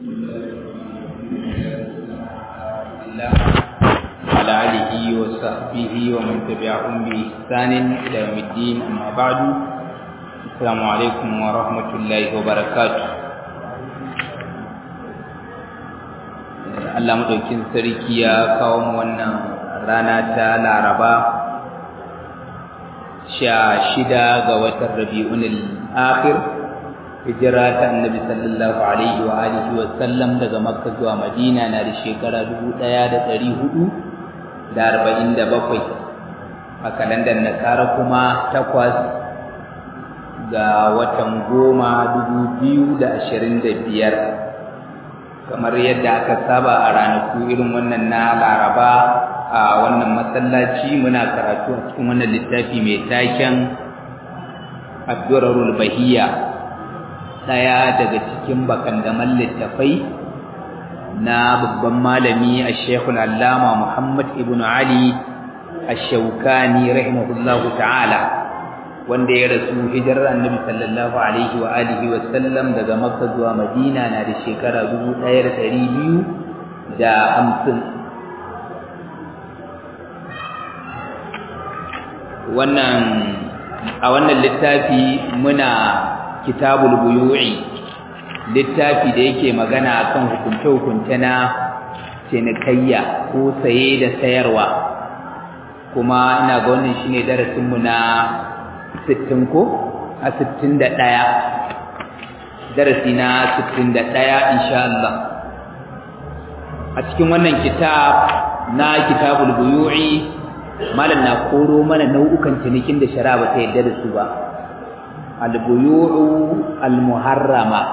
على آله وصحبه ومن تبعهم بإحسان إلى يوم الدين أما بعد السلام عليكم ورحمة الله وبركاته Allah madaukin sarki ya kawo mu wannan rana ta Laraba sha shida ga watan Rabi'ul Akhir hijira ta Annabi sallallahu alaihi wa alihi wa sallam daga Makka zuwa Madina na da shekara 1447 a kalandar Nasara kuma takwas ga watan goma 2025 kamar yadda aka saba a ranaku irin wannan na laraba a wannan masallaci muna karatu a cikin wannan littafi mai taken abdurarul bahiya daya daga cikin bakandaman littafai na babban malami a shekul allama muhammad ibn ali ash-shawkani rahimahullahu ta'ala wanda ya rasu hijirar annabi sallallahu alaihi wa alihi wa sallam daga makka zuwa madina na da shekara 1250 wannan a wannan littafi muna kitabul buyu'i littafi da yake magana akan hukunce-hukunce na cinikayya ko saye da sayarwa kuma ina ga wannan shine darasinmu na sittin ko a sittin da ɗaya darasi na sittin da ɗaya insha Allah a cikin wannan kitab na kitabul buyu'i malam na koro mana nau'ukan cinikin da shari'a ba ta yadda da su ba al-buyu'u al-muharrama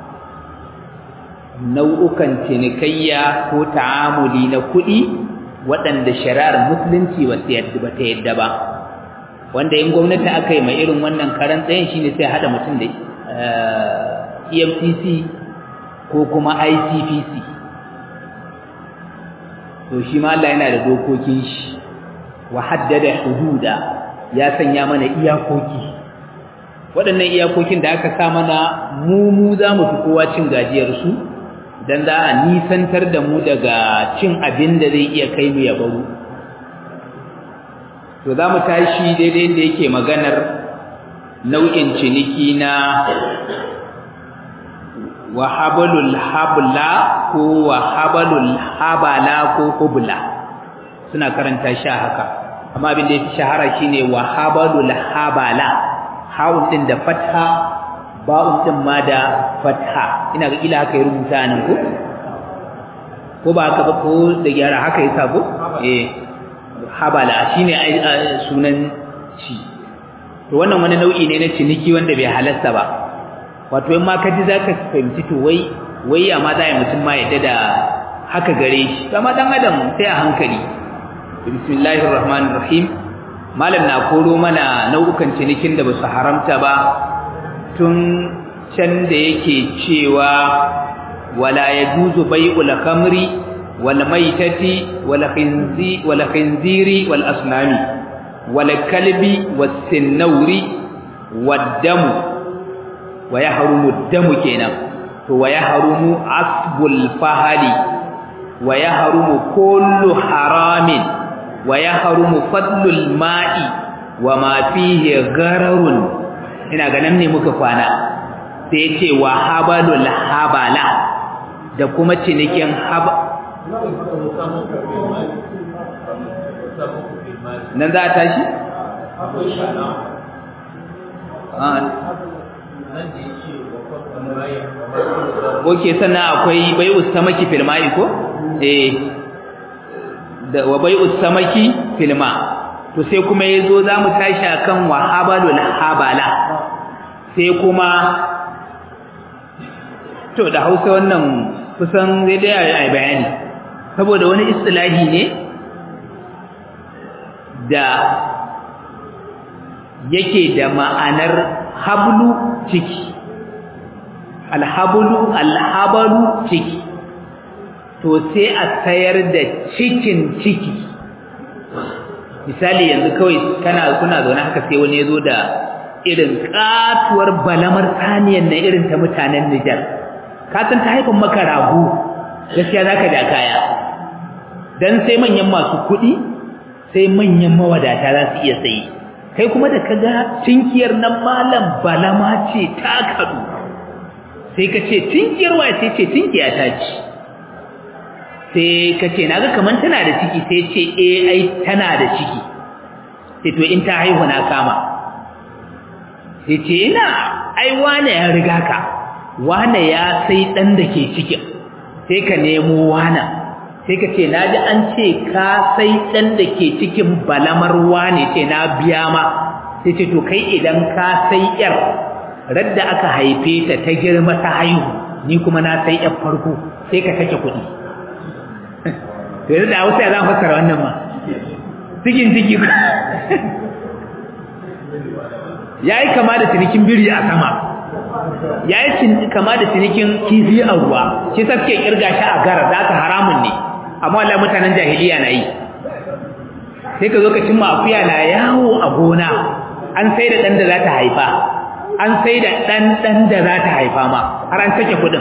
nau'ukan cinikayya ko ta'amuli na kuɗi waɗanda shari'ar musulunci ba ta yadda ba wanda in gwamnati aka yi mai irin wannan karan tsayin shine sai hada mutum da EFCC ko kuma ICPC to shi ma Allah yana da dokokin shi wa haddada hududa ya sanya mana iyakoki waɗannan iyakokin da aka sa mana mu mu za mu fi kowa cin gajiyar su dan za a nisantar da mu daga cin abin da zai iya kai mu ya baro to za mu tashi daidai da yake maganar nau'in ciniki na wahabalul habla ko wahabalul habala ko hubla suna karanta shi haka amma abin da yake shahara shine wahabalul habala hawun din da fatha ba'un din ma da fatha ina ga ila haka ya rubuta nan ko ko ba haka ba ko da gyara haka yasa ko eh habala shine sunan shi to wannan wani nau'i ne na ciniki wanda bai halarta ba wato in ma ka ji zaka fahimci to wai wai ya ma zai mutum ma yadda da haka gare shi kama dan adam sai a hankali bismillahir rahmanir rahim malam na koro mana nau'ukan cinikin da basu haramta ba tun can da yake cewa wala yajuzu bai'ul khamri والميتة والخنزير والخنزير والأصنام والكلب والسنور والدم ويحرم الدم كنا ويحرم عصب الفهل ويحرم كل حرام ويحرم فضل الماء وما فيه غرر ina ganin ne muka kwana sai ya ce wa habalul habala da kuma cinikin haba nan za a tashi? Oke sannan akwai bai ustamaki filma'i ko? Eh, wa bai ustamaki filma. To sai kuma ya zo za mu tashi akan wahabalul habala. Sai kuma, to da hausa wannan kusan zai dai a bayani. saboda wani istilahi ne da yake da ma'anar hablu ciki alhablu alhabalu ciki to sai a sayar da cikin ciki misali yanzu kawai kana kuna zaune haka sai wani yazo da irin katuwar balamar saniyan na irin ta mutanen Nijar ka san ta haifan maka rago gaskiya zaka da kaya dan sai manyan masu kuɗi sai manyan mawadata za su iya sayi kai kuma da kaga tinkiyar nan malam balama ce ta kadu sai ka ce tinkiyar wa sai ce tinkiya ta ci sai ka ce naga kaman tana da ciki sai ce eh ai tana da ciki sai to in ta haihu na kama sai ce ina ai wane ya riga ka wane ya sai dan da ke cikin sai ka nemo wana sai ka ce naji an ce ka sai dan da ke cikin balamar wane ce na biya ma sai ce to kai idan ka sai yar radda aka haife ta ta girma ta haihu ni kuma na sai yar farko sai ka sake kuɗi to yanzu da hausa ya za fassara wannan ma cikin ciki ya yi kama da cinikin biri a sama ya yi kama da cinikin kifi a ruwa shi sa suke kirga shi a gara za ta haramun ne amma Allah mutanen jahiliya na yi sai ka zo ka cimma akuya na yawo a gona an sai da ɗan da za ta haifa an sai da ɗan ɗan da za ta haifa ma har an sake kuɗin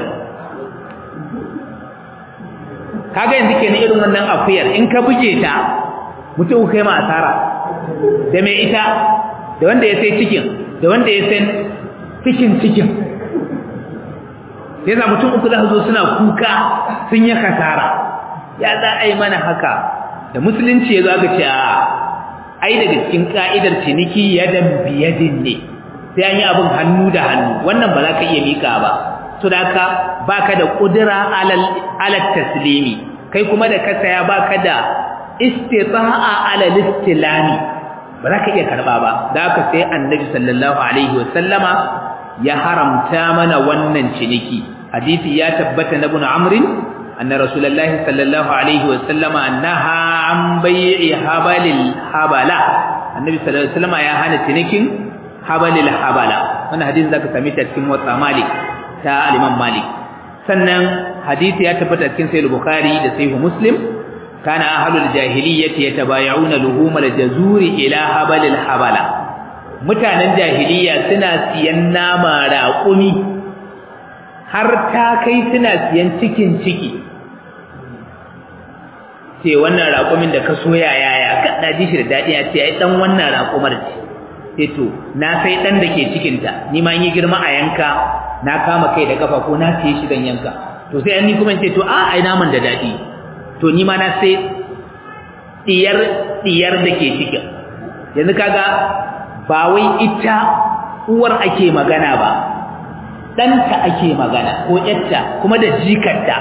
kaga yanzu kenan irin wannan akuyar in ka buge ta mutum kai ma asara da mai ita da wanda ya sai cikin da wanda ya sai cikin cikin sai za mutum uku za su zo suna kuka sun yi kasara ya za a yi mana haka da musulunci ya zo aka ce a ai daga cikin ka'idar ciniki yadan biyadin ne sai an yi abin hannu da hannu wannan ba za ka iya mika ba so da haka baka da kudura alal alal taslimi kai kuma da ka saya baka da istita'a alal istilami ba za ka iya karba ba da haka sai annabi sallallahu alaihi wasallama ya haramta mana wannan ciniki hadisi ya tabbata na ibn amrin anna rasulullahi sallallahu alaihi wasallama naha an bai'i habalil habala annabi sallallahu alaihi wasallama ya hana cinikin habalil habala wannan hadisi zaka same ta cikin wata malik ta al-imam malik sannan hadisi ya tabbata cikin sahih bukhari da sahih muslim kana ahlul jahiliyyati yatabay'una luhumal jazuri ila habalil habala mutanen jahiliya suna siyan nama raƙumi har ta kai suna siyan cikin ciki ce wannan raƙumin da ka soya yaya ka na ji shi da daɗi a ce ai dan wannan raƙumar ce sai to na sai dan da ke cikinta ni ma yi girma a yanka na kama kai da kafa ko na siye shi dan yanka to sai an ni kuma ce to a ai naman da daɗi to ni ma na sai diyar diyar da ke cikin yanzu kaga ba wai ita uwar ake magana ba ɗanta ake magana ko ƴarta kuma da jikarta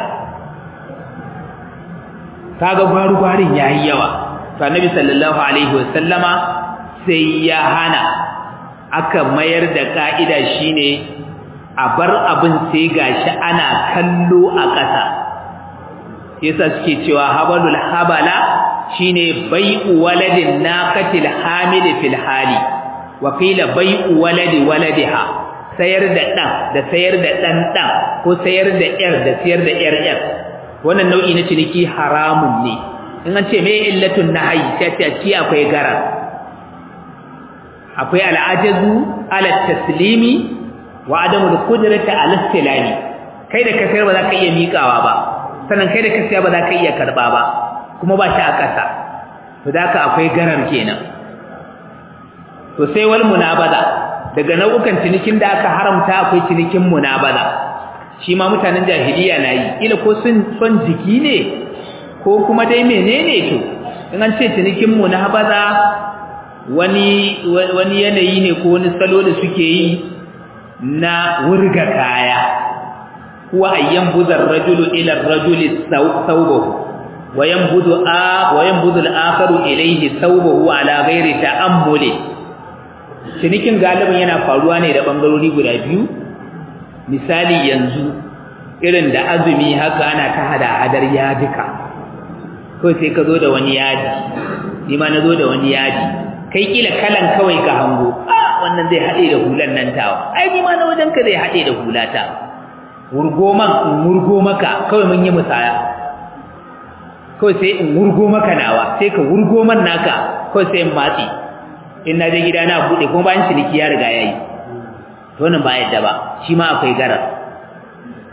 kaga gwaru-gwarin yayi yawa to annabi sallallahu alaihi wasallama sai ya hana aka mayar da ka'ida shine a bar abin sai gashi ana kallo a ƙasa yasa suke cewa habalul habala shine bai'u waladin naqatil hamil fil hali wa qila bai'u waladi waladiha sayar da dan da sayar da dan dan ko sayar da yar da sayar da yar yar wannan nau'i na ciniki haramun ne in an ce mai illatun nahyi sai ta ci akwai gara akwai al'ajazu ala taslimi wa adamul qudrati ala istilami kai da ka sayar ba za ka iya miƙawa ba sannan kai da ka sayar ba za ka iya karba ba kuma ba shi a ƙasa to da ka akwai garar kenan to sai wal munabaza daga nau'ukan cinikin da aka haramta akwai cinikin munabaza shi ma mutanen jahiliya na yi ila ko sun son jiki ne ko kuma dai menene to in an ce cinikin munabaza wani wani yanayi ne ko wani salo da suke yi na wurga kaya huwa ayyan buzar rajulu ila rajuli thawbahu وينبذ آ وينبذ الآخر إليه ثوبه على غير تأمل cinikin galibin yana faruwa ne da bangarori guda biyu misali yanzu irin da azumi haka ana ta hada hadar yadika ko sai ka zo da wani yadi ni ma na zo da wani yadi kai kila kalan kawai ka hango ah wannan zai hade da hulan nan tawa ai ni ma na wajen ka zai hade da hulata wurgo man wurgo maka kawai mun yi musaya kawai sai in wurgo maka nawa sai ka wurgo man naka kawai sai in matsi in na je gida na bude kuma bayan ciniki ya riga yayi to wannan ba yadda ba shi ma akwai garar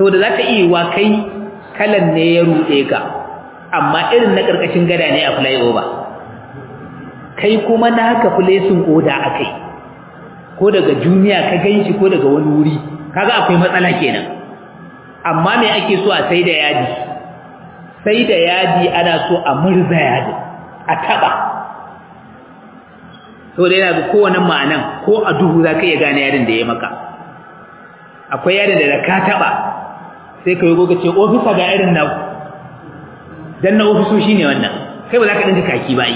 saboda za ta iya wa kai kalan ne ya ruɗe ka amma irin na ƙarƙashin gada ne a flyover kai kuma na haka filesin oda a kai ko daga duniya ka ganshi ko daga wani wuri kaga akwai matsala kenan amma me ake so a sai da yadi sai da yadi ana so a murza yadi a taba so da yana ga kowane ma'anan ko a duhu za ka iya gane yadin da ya maka akwai yadin da ka taba sai ka yi goga ce ofisa ga irin na dan na ofisoshi ne wannan kai ba za ka dinka kaki ba yi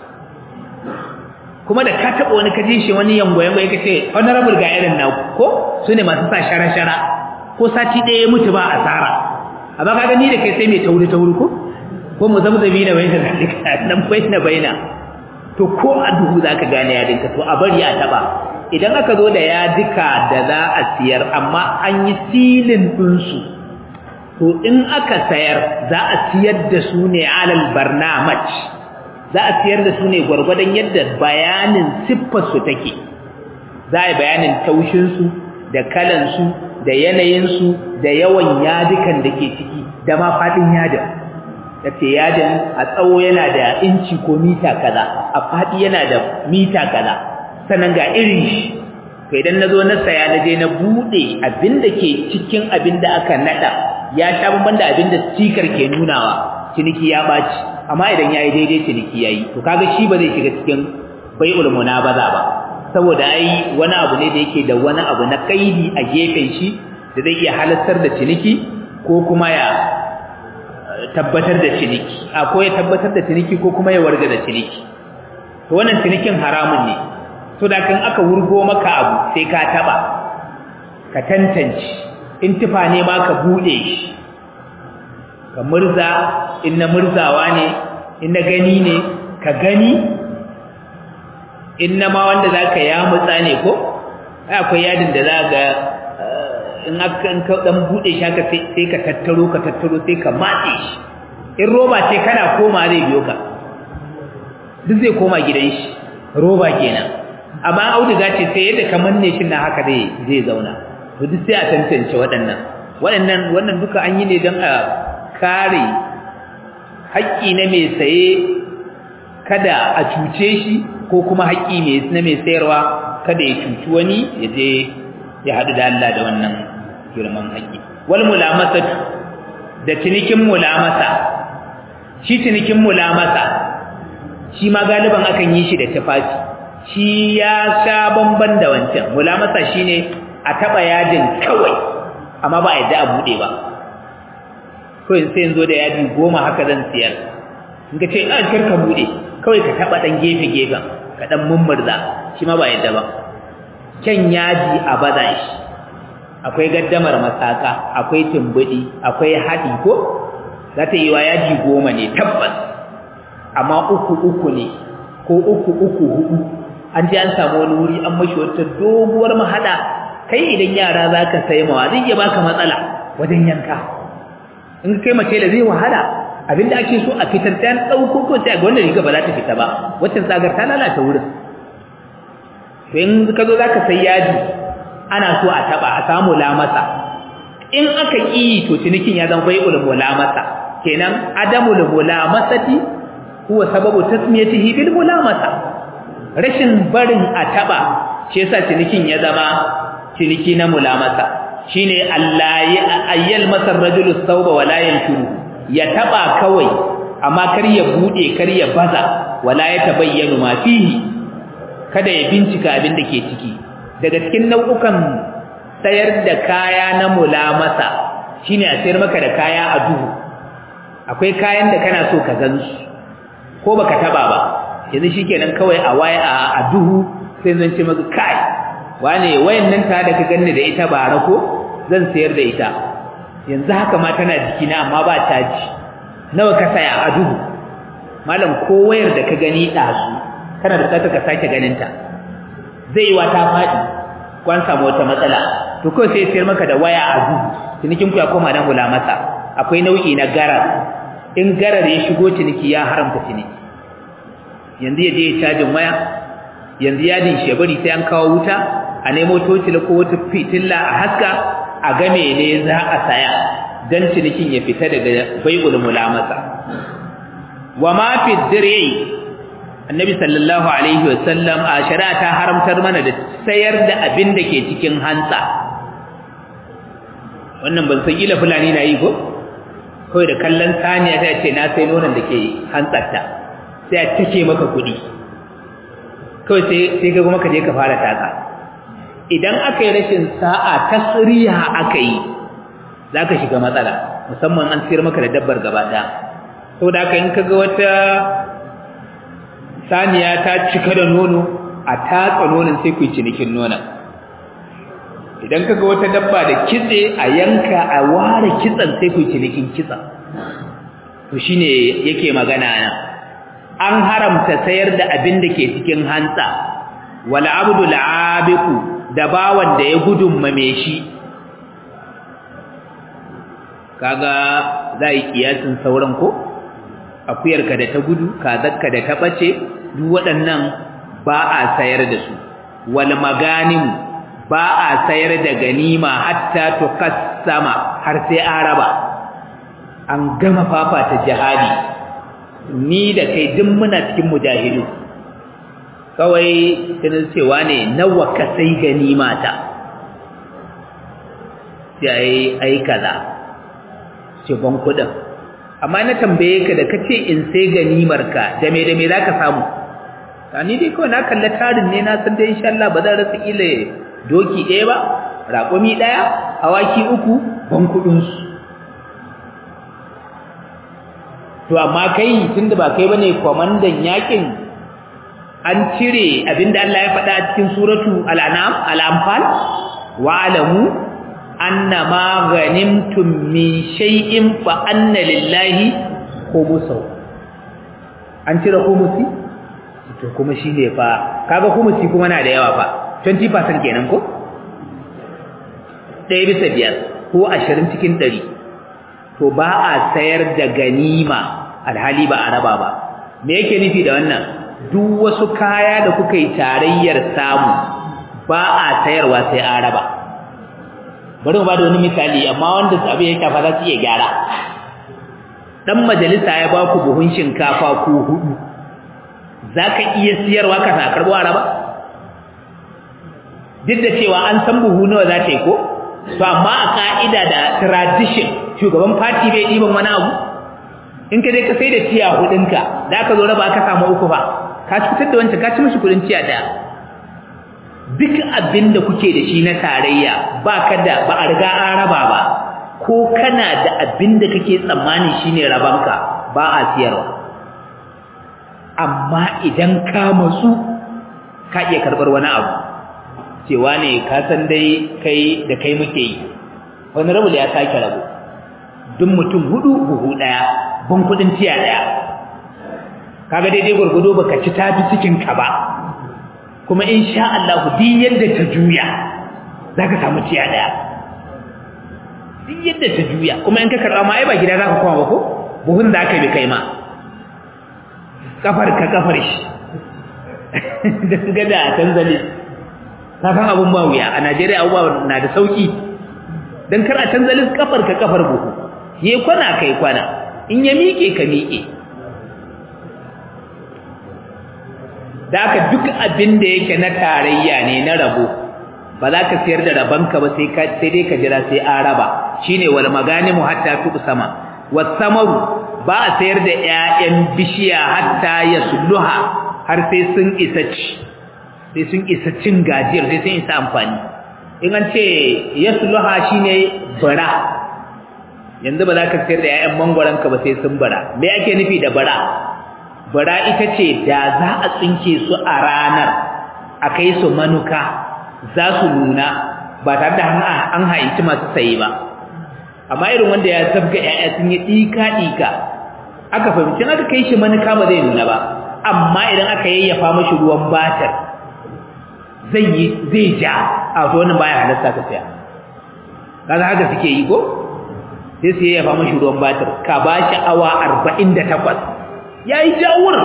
kuma da ka taɓa wani kaji shi wani yango-yango ya ce honorable ga irin na ko su ne masu sa shara-shara ko sati ɗaya ya mutu ba asara amma ka gani da kai sai mai tauri-tauri ko ko mu zamzabi na bayyana zalika nan bayyana bayyana to ko a duhu za ka gane yadinka to a bari a taɓa idan aka zo da yadika da za a siyar amma an yi silin ɗinsu to in aka sayar za a siyar da su ne alal barnamaj za a siyar da su ne gwargwadon yadda bayanin siffarsu take za a yi bayanin taushinsu da kalansu da yanayinsu da yawan yadikan da ke ciki da ma faɗin yadin da ce yadin a tsawo yana da inci ko mita kaza a faɗi yana da mita kaza sannan ga irin shi to idan na zo na saya na je na buɗe abin da ke cikin abin da aka naɗa ya sha bamban da abin da stikar ke nunawa ciniki ya ɓaci amma idan yayi daidai ciniki yayi to kaga shi ba zai shiga cikin bai'ul munabaza ba saboda ai wani abu ne da yake da wani abu na kaidi a gefen shi da zai iya halartar da ciniki ko kuma ya tabbatar da ciniki a ko ya tabbatar da ciniki ko kuma ya warga da ciniki to wannan cinikin haramun ne to da kan aka wurgo maka abu sai ka taba ka tantance in tufa ne ma ka bude shi ka murza in na murzawa ne in na gani ne ka gani in na ma wanda za ka ya mutsa ne ko akwai yadin da za ga in aka in ka dan bude shi haka sai ka tattaro ka tattaro sai ka matse shi in roba ce kana koma zai biyo ka duk zai koma gidan shi roba kenan amma auduga ce sai yadda ka manne shi na haka zai zai zauna to duk sai a tantance waɗannan waɗannan wannan duka an yi ne don a kare haƙƙi na mai saye kada a cuce shi ko kuma haƙƙi na mai sayarwa kada ya cuci wani ya je ya haɗu da Allah da wannan girman haƙƙi wal mulamasa da cinikin mulamasa shi cinikin mulamasa shi ma galiban akan yi shi da tufafi shi ya sha bamban da wancan mulamasa shine a taɓa yajin kawai amma ba a yadda a buɗe ba kawai sai yanzu da yadi goma haka zan siyar in ka ce a kar ka bude kawai ka taba dan gefe gefen ka dan mummurza shi ma ba yadda ba kyan yaji a baza shi akwai gaddamar masaka akwai tumbudi akwai hadi ko za ta yi wa yaji goma ne tabbas amma uku uku ne ko uku uku hudu an ji an samu wani wuri an mashi wata doguwar mahada kai idan yara za ka sai mawa zai iya baka matsala wajen yanka in kai mace da zai wahala abinda ake so a fitar ta dauko ko ta ga wannan riga ba za ta fita ba wacce tsagar ta lalata wurin to in ka zo zaka sai yadi ana so a taba a samu lamasa in aka ki to cinikin ya zama bai'ul mulamasa kenan adamul mulamasati huwa sababu tasmiyatihi bil mulamasa rashin barin a taba shi yasa cinikin ya zama ciniki na mulamasa shine Allah ya ayyal masar rajulu thawba wala yanshuru ya taba kawai amma kar ya bude kar ya baza wala ya tabayyanu ma fihi kada ya bincika abin da ke ciki daga cikin nau'ukan sayar da kaya na mulamasa shine a sayar maka da kaya a duhu akwai kayan da kana so ka gansu ko baka taba ba yanzu shikenan kawai a waya a duhu sai zan ce maka kai wane wayannan ta da ka ganni da ita bara ko zan sayar da ita yanzu haka ma tana jikina amma ba caji nawa ka saya a duhu malam ko wayar da ka gani dazu kana da tsaka ka sake ganin ta zai wa ta fadi ko an samu wata matsala to ko sai sayar maka da waya a duhu cinikin ku ya koma nan masa akwai nau'i na garar in garar ya shigo ciniki ya haramta ciniki yanzu ya je ya cajin waya yanzu yadin shi ya bari sai an kawo wuta a nemo tocila ko wata fitilla a haska a game ne za a saya dan cinikin ya fita daga bai'ul mulamasa wa ma fi dir'i annabi sallallahu alaihi wasallam a shari'a ta haramtar mana da sayar da abin da ke cikin hantsa wannan ban san ila fulani na yi ko kawai da kallon saniya ta ce na sai nonon da ke hantsarta sai a take maka kuɗi kawai sai ka kuma ka je ka fara tatsa idan aka yi rashin sa'a tasriha aka yi za ka shiga matsala musamman an siyar maka da dabbar gaba ɗaya saboda haka in ka ga wata saniya ta cika da nono a tatsa nonon sai ku yi cinikin nonon idan kaga wata dabba da kitse a yanka a ware kitsan sai ku cinikin kitsa to shine yake magana nan an haramta sayar da abin da ke cikin hantsa wal abdul abiqu da bawan da ya gudunma me shi kaga zai kiyasin sauran ko akuyarka da ta gudu kazarka da ta bace duk waɗannan ba a sayar da su wal maganim ba a sayar da ganima hatta tuqassama har sai an raba an gama fafata jihadi ni da kai duk muna cikin mujahidu kawai tunan cewa ne nawa ka sai ganima ta sai ai kaza ce ban kudin amma na tambaye ka da kace in sai ganimar ka da me da me zaka samu ni dai kawai na kalla tarin ne na san dai insha Allah ba zan rasa ile doki ɗaya ba raƙumi ɗaya awaki uku ban kuɗinsu to amma kai tunda ba kai bane kwamandan yakin an cire abinda Allah ya faɗa a cikin suratu al-an'am al-anfal wa alamu anna ma ghanimtum min shay'in fa anna lillahi khumsahu an cire khumsi to kuma shine fa kaga khumsi kuma na da yawa fa 20% kenan ko ɗaya bisa biyar ko ashirin cikin ɗari to ba a sayar da ganima alhali ba a raba ba me yake nufi da wannan duk wasu kaya da kuka yi tarayyar samu ba a sayarwa sai an raba bari mu ba da wani misali amma wanda abu ya shafa za su iya gyara dan majalisa ya ba ku buhun shinkafa ko hudu za ka iya siyarwa ka sa karɓo a raba duk da cewa an san buhu nawa za ta yi ko to amma a ka'ida da tradition shugaban party bai ɗiban wani abu in ka je ka sai da tiya hudunka da aka zo raba aka samu uku fa ka cutar da wancan ka ci mishi kudin tiya daya duk abin da kuke da shi na tarayya ba ka da ba a riga an raba ba ko kana da abin da kake tsammani shine rabanka ba a siyarwa amma idan ka matsu ka iya karɓar wani abu cewa ne ka san dai kai da kai muke yi wani rabu da ya sake rabu duk mutum hudu buhu daya ban kudin tiya daya kaga daidai gurgudo baka ci tafi cikin ka ba kuma insha Allah duk yadda ta juya zaka samu tiya daya duk yadda ta juya kuma in ka karba ma ai ba gida zaka koma ba ko buhun da aka bi kai ma kafar ka kafar shi dan gada tanzali ka san abun ba wuya a Najeriya abubuwa na da sauki dan kar a tanzalin kafar ka kafar buhu ye kwana kai kwana in ya miƙe ka miƙe da aka duk abin da yake na tarayya ne na rabo ba za ka sayar da rabanka ba sai sai dai ka jira sai an raba shine wal maganimu hatta tuqsama wasamaru ba a sayar da ƴaƴan bishiya hatta yasluha har sai sun isa ci sai sun isa cin gajiyar sai sun isa amfani in an ce yasluha shine bara yanzu ba za ka sayar da ƴaƴan mangwaranka ba sai sun bara me ake nufi da bara bara ita ce da za a tsinke su a ranar a kai su manuka za su nuna ba tare da an haici masu sayi ba amma irin wanda ya zabga ƴaƴa sun yi ɗika-ɗika aka fahimci aka kai shi manuka ba zai nuna ba amma idan aka yayyafa mashi ruwan batar zai yi zai ja a to wannan baya halarta ka saya kaga haka suke yi ko sai su yayyafa mashi ruwan batar ka ba shi awa arba'in da takwas ya yi jawur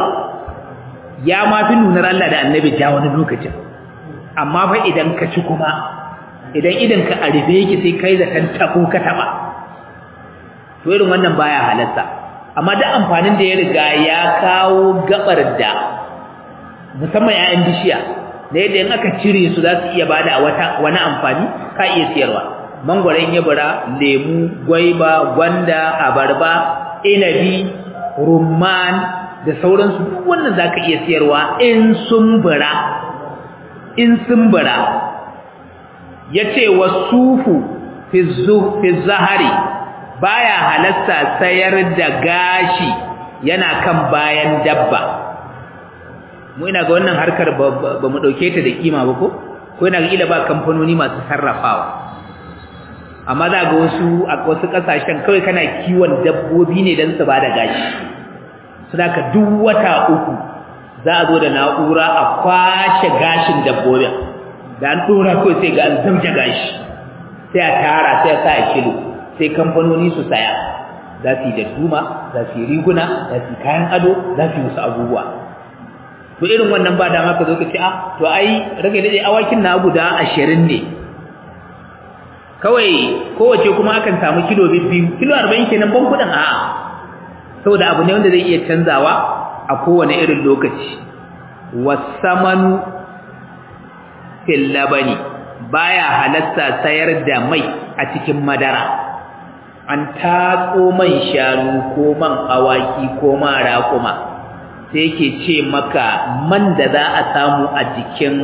ya ma fi nunar Allah da annabi ja wani lokacin amma fa idan ka ci kuma idan idan ka a rufe yake sai kai zaton tabo ka taba to irin wannan baya halatta amma duk amfanin da ya riga ya kawo gabar da musamman 'ya'yan bishiya da yadda in aka cire su za su iya bada wata wani amfani ka iya siyarwa mangwaron yabura lemu gwaiba gwanda abarba inabi rumman da sauransu duk wannan zaka iya siyarwa in sun bura in sun bura yace wasufu fi fi zahari baya halatta sayar da gashi yana kan bayan dabba mu ina ga wannan harkar ba mu dauke ta da kima ba ko ko ina ga ila ba kamfanoni masu sarrafawa amma za ga wasu a wasu kasashen kawai kana kiwon dabbobi ne don su bada gashi saboda duk wata uku za a zo da na'ura a kwashe gashin dabbobin da an dora kawai sai ga an zamje gashi sai a tara sai a sa a kilo sai kamfanoni su saya za su yi da duma za su yi riguna za su yi kayan ado za su yi wasu abubuwa to irin wannan ba dama ka zo ka ce a to ai rage dade awakin na guda ashirin ne kawai kowace kuma akan samu kilo biyu kilo arba'in kenan ban kudin a saboda abu ne wanda zai iya canzawa a kowane irin lokaci wasamanu fil labani baya halatta sayar da mai a cikin madara an tatso man shanu ko man awaki ko man raƙuma sai yake ce maka man da za a samu a jikin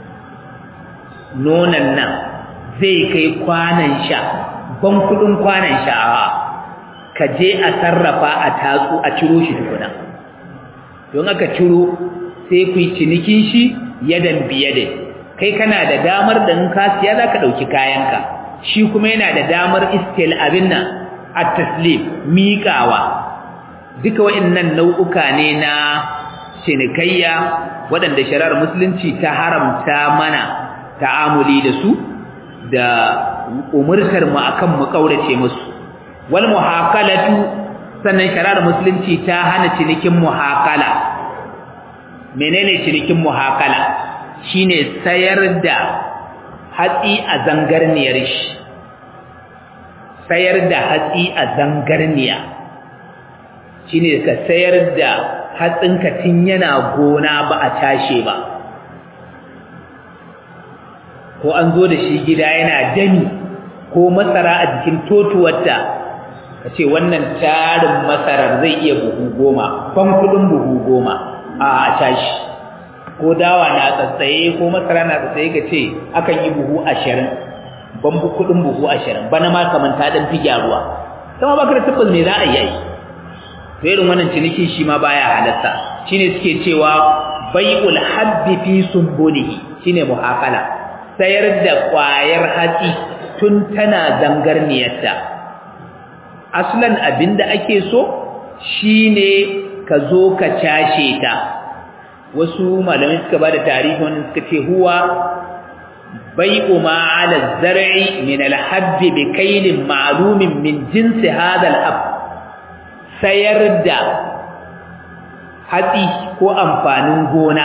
nonon nan zai kai kwanan sha ban kudin kwanan sha a ka je a sarrafa a tatsu a ciro shi tukuna don aka ciro sai ku yi cinikin shi yadan biyadin kai kana da damar da in ka siya za ka ɗauki kayanka shi kuma yana da damar istil abin nan a taslim miƙawa duka waɗannan nau'uka ne na cinikayya waɗanda shari'ar musulunci ta haramta mana ta'amuli da su da umurtar mu akan mu kaurace musu wal muhaqalatu sannan shari'ar musulunci ta hana cinikin muhaqala menene cinikin muhaqala shine sayar da hatsi a zangarniyar shi sayar da hatsi a zangarniya shine ka sayar da hatsinka tun yana gona ba a tashe ba ko an zo da shi gida yana dami ko masara a jikin totuwarta ka ce wannan tarin masarar zai iya buhu goma ban kudin buhu goma a tashi ko dawa na tsatsaye ko masara na tsatsaye ka ce akan yi buhu ashirin ban kudin buhu ashirin bana ma kamar ta dan fi gyaruwa sama baka da tabbas me za a yi to irin wannan ciniki shi ma baya halatta shine suke cewa bai'ul habbi fi sumbulihi shine muhaqala sayar da kwayar hatsi tun tana zangarniyarta aslan abinda ake so shine ka zo ka cashe ta wasu malamai suka bada tarihi wannan suka ce huwa bai'u ma 'ala az-zar'i min al-habbi bi kaylin ma'lumin min jinsi hadha al-hab sayar da hatsi ko amfanin gona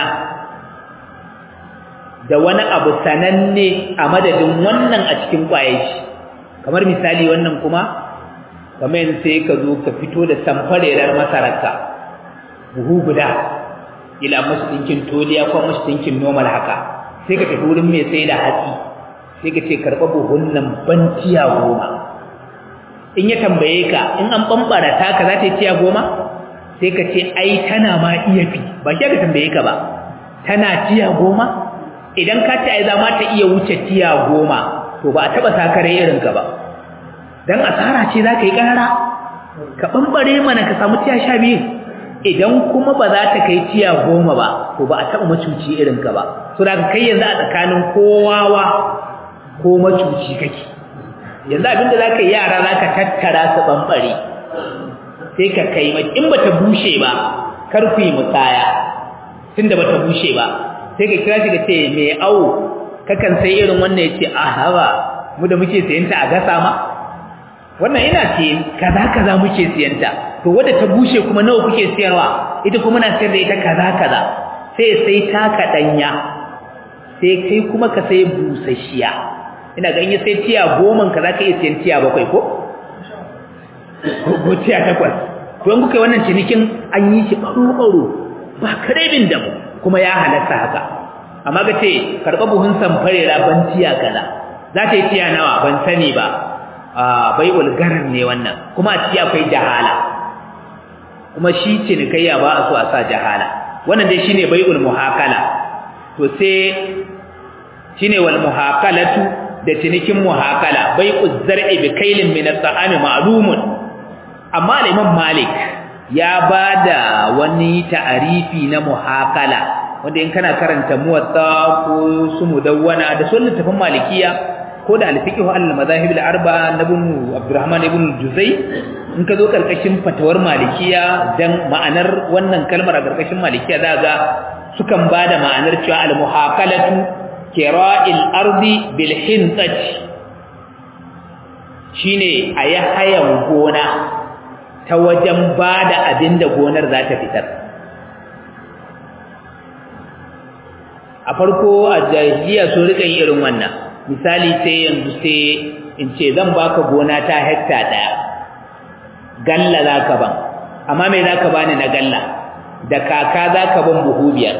da wani abu sananne a madadin wannan a cikin kwayaci kamar misali wannan kuma kamar yanzu sai ka zo ka fito da samfarerar masararka buhu guda ila masu ɗinkin toliya ko masu ɗinkin normal haka sai ka tafi wurin mai sai da hatsi sai ka ce karɓa buhun nan ban tiya goma in ya tambaye ka in an ɓamɓara taka za ta yi tiya goma sai ka ce ai tana ma iya fi ba shi ka tambaye ka ba tana tiya goma idan ka ce ai za ma ta iya wuce tiya goma to ba a taɓa sakare irinka ba don asara ce za ka yi ƙara ka ɓamɓare mana ka samu tiya sha biyu idan kuma ba za ta kai tiya goma ba to ba a taɓa macuci irinka ba so da kai yanzu a tsakanin kowawa ko macuci kake yanzu abinda za ka yi yara za ka tattara su ɓamɓare sai ka kai mai in ba ta bushe ba kar ku yi musaya tun da ba ta bushe ba sai ka kira shi ka ce mai awo kakan sai irin wannan ya ce a hawa mu da muke sayanta a gasa ma wannan ina ce kaza kaza muke siyanta to wadda ta bushe kuma nawa kuke siyarwa ita kuma na sayar da ita kaza kaza sai sai taka danya sai kai kuma ka sai busasshiya ina ga in ya sai tiya goma ka zaka iya siyan tiya bakwai ko ko tiya takwas to in kuka yi wannan cinikin an yi shi ɓaro-ɓaro ba karebin da mu kuma ya halatta haka amma ga ce karɓa buhun samfarera ban tiya kaza za ta yi tiya nawa ban sani ba a bai ulgarar ne wannan kuma a ciki akwai jahala kuma shi cinikayya ba a so a sa jahala wannan dai shine bai'ul muhakala to sai shine wal muhakalatu da cinikin muhakala bai'uz zar'i bi kailin min at-ta'ami ma'lumun amma al-imam malik ya bada wani ta'arifi na muhakala wanda in kana karanta muwatta ko su mudawwana da sunan tafin malikiya ko da al-fiqh al-madahib al-arba'a na ibn abdurrahman ibn juzai in ka zo karkashin fatawar malikiya dan ma'anar wannan kalmar a karkashin malikiya za ga sukan bada ma'anar cewa al-muhakalatu kira'il ardi bil hintati shine ayi hayan gona ta wajen bada abinda gonar za ta fitar a farko a jahiliya so rika yin irin wannan misali sai yanzu sai in ce zan baka gona ta hekta daya galla zaka ban amma me zaka bani na galla da kaka zaka ban buhu biyar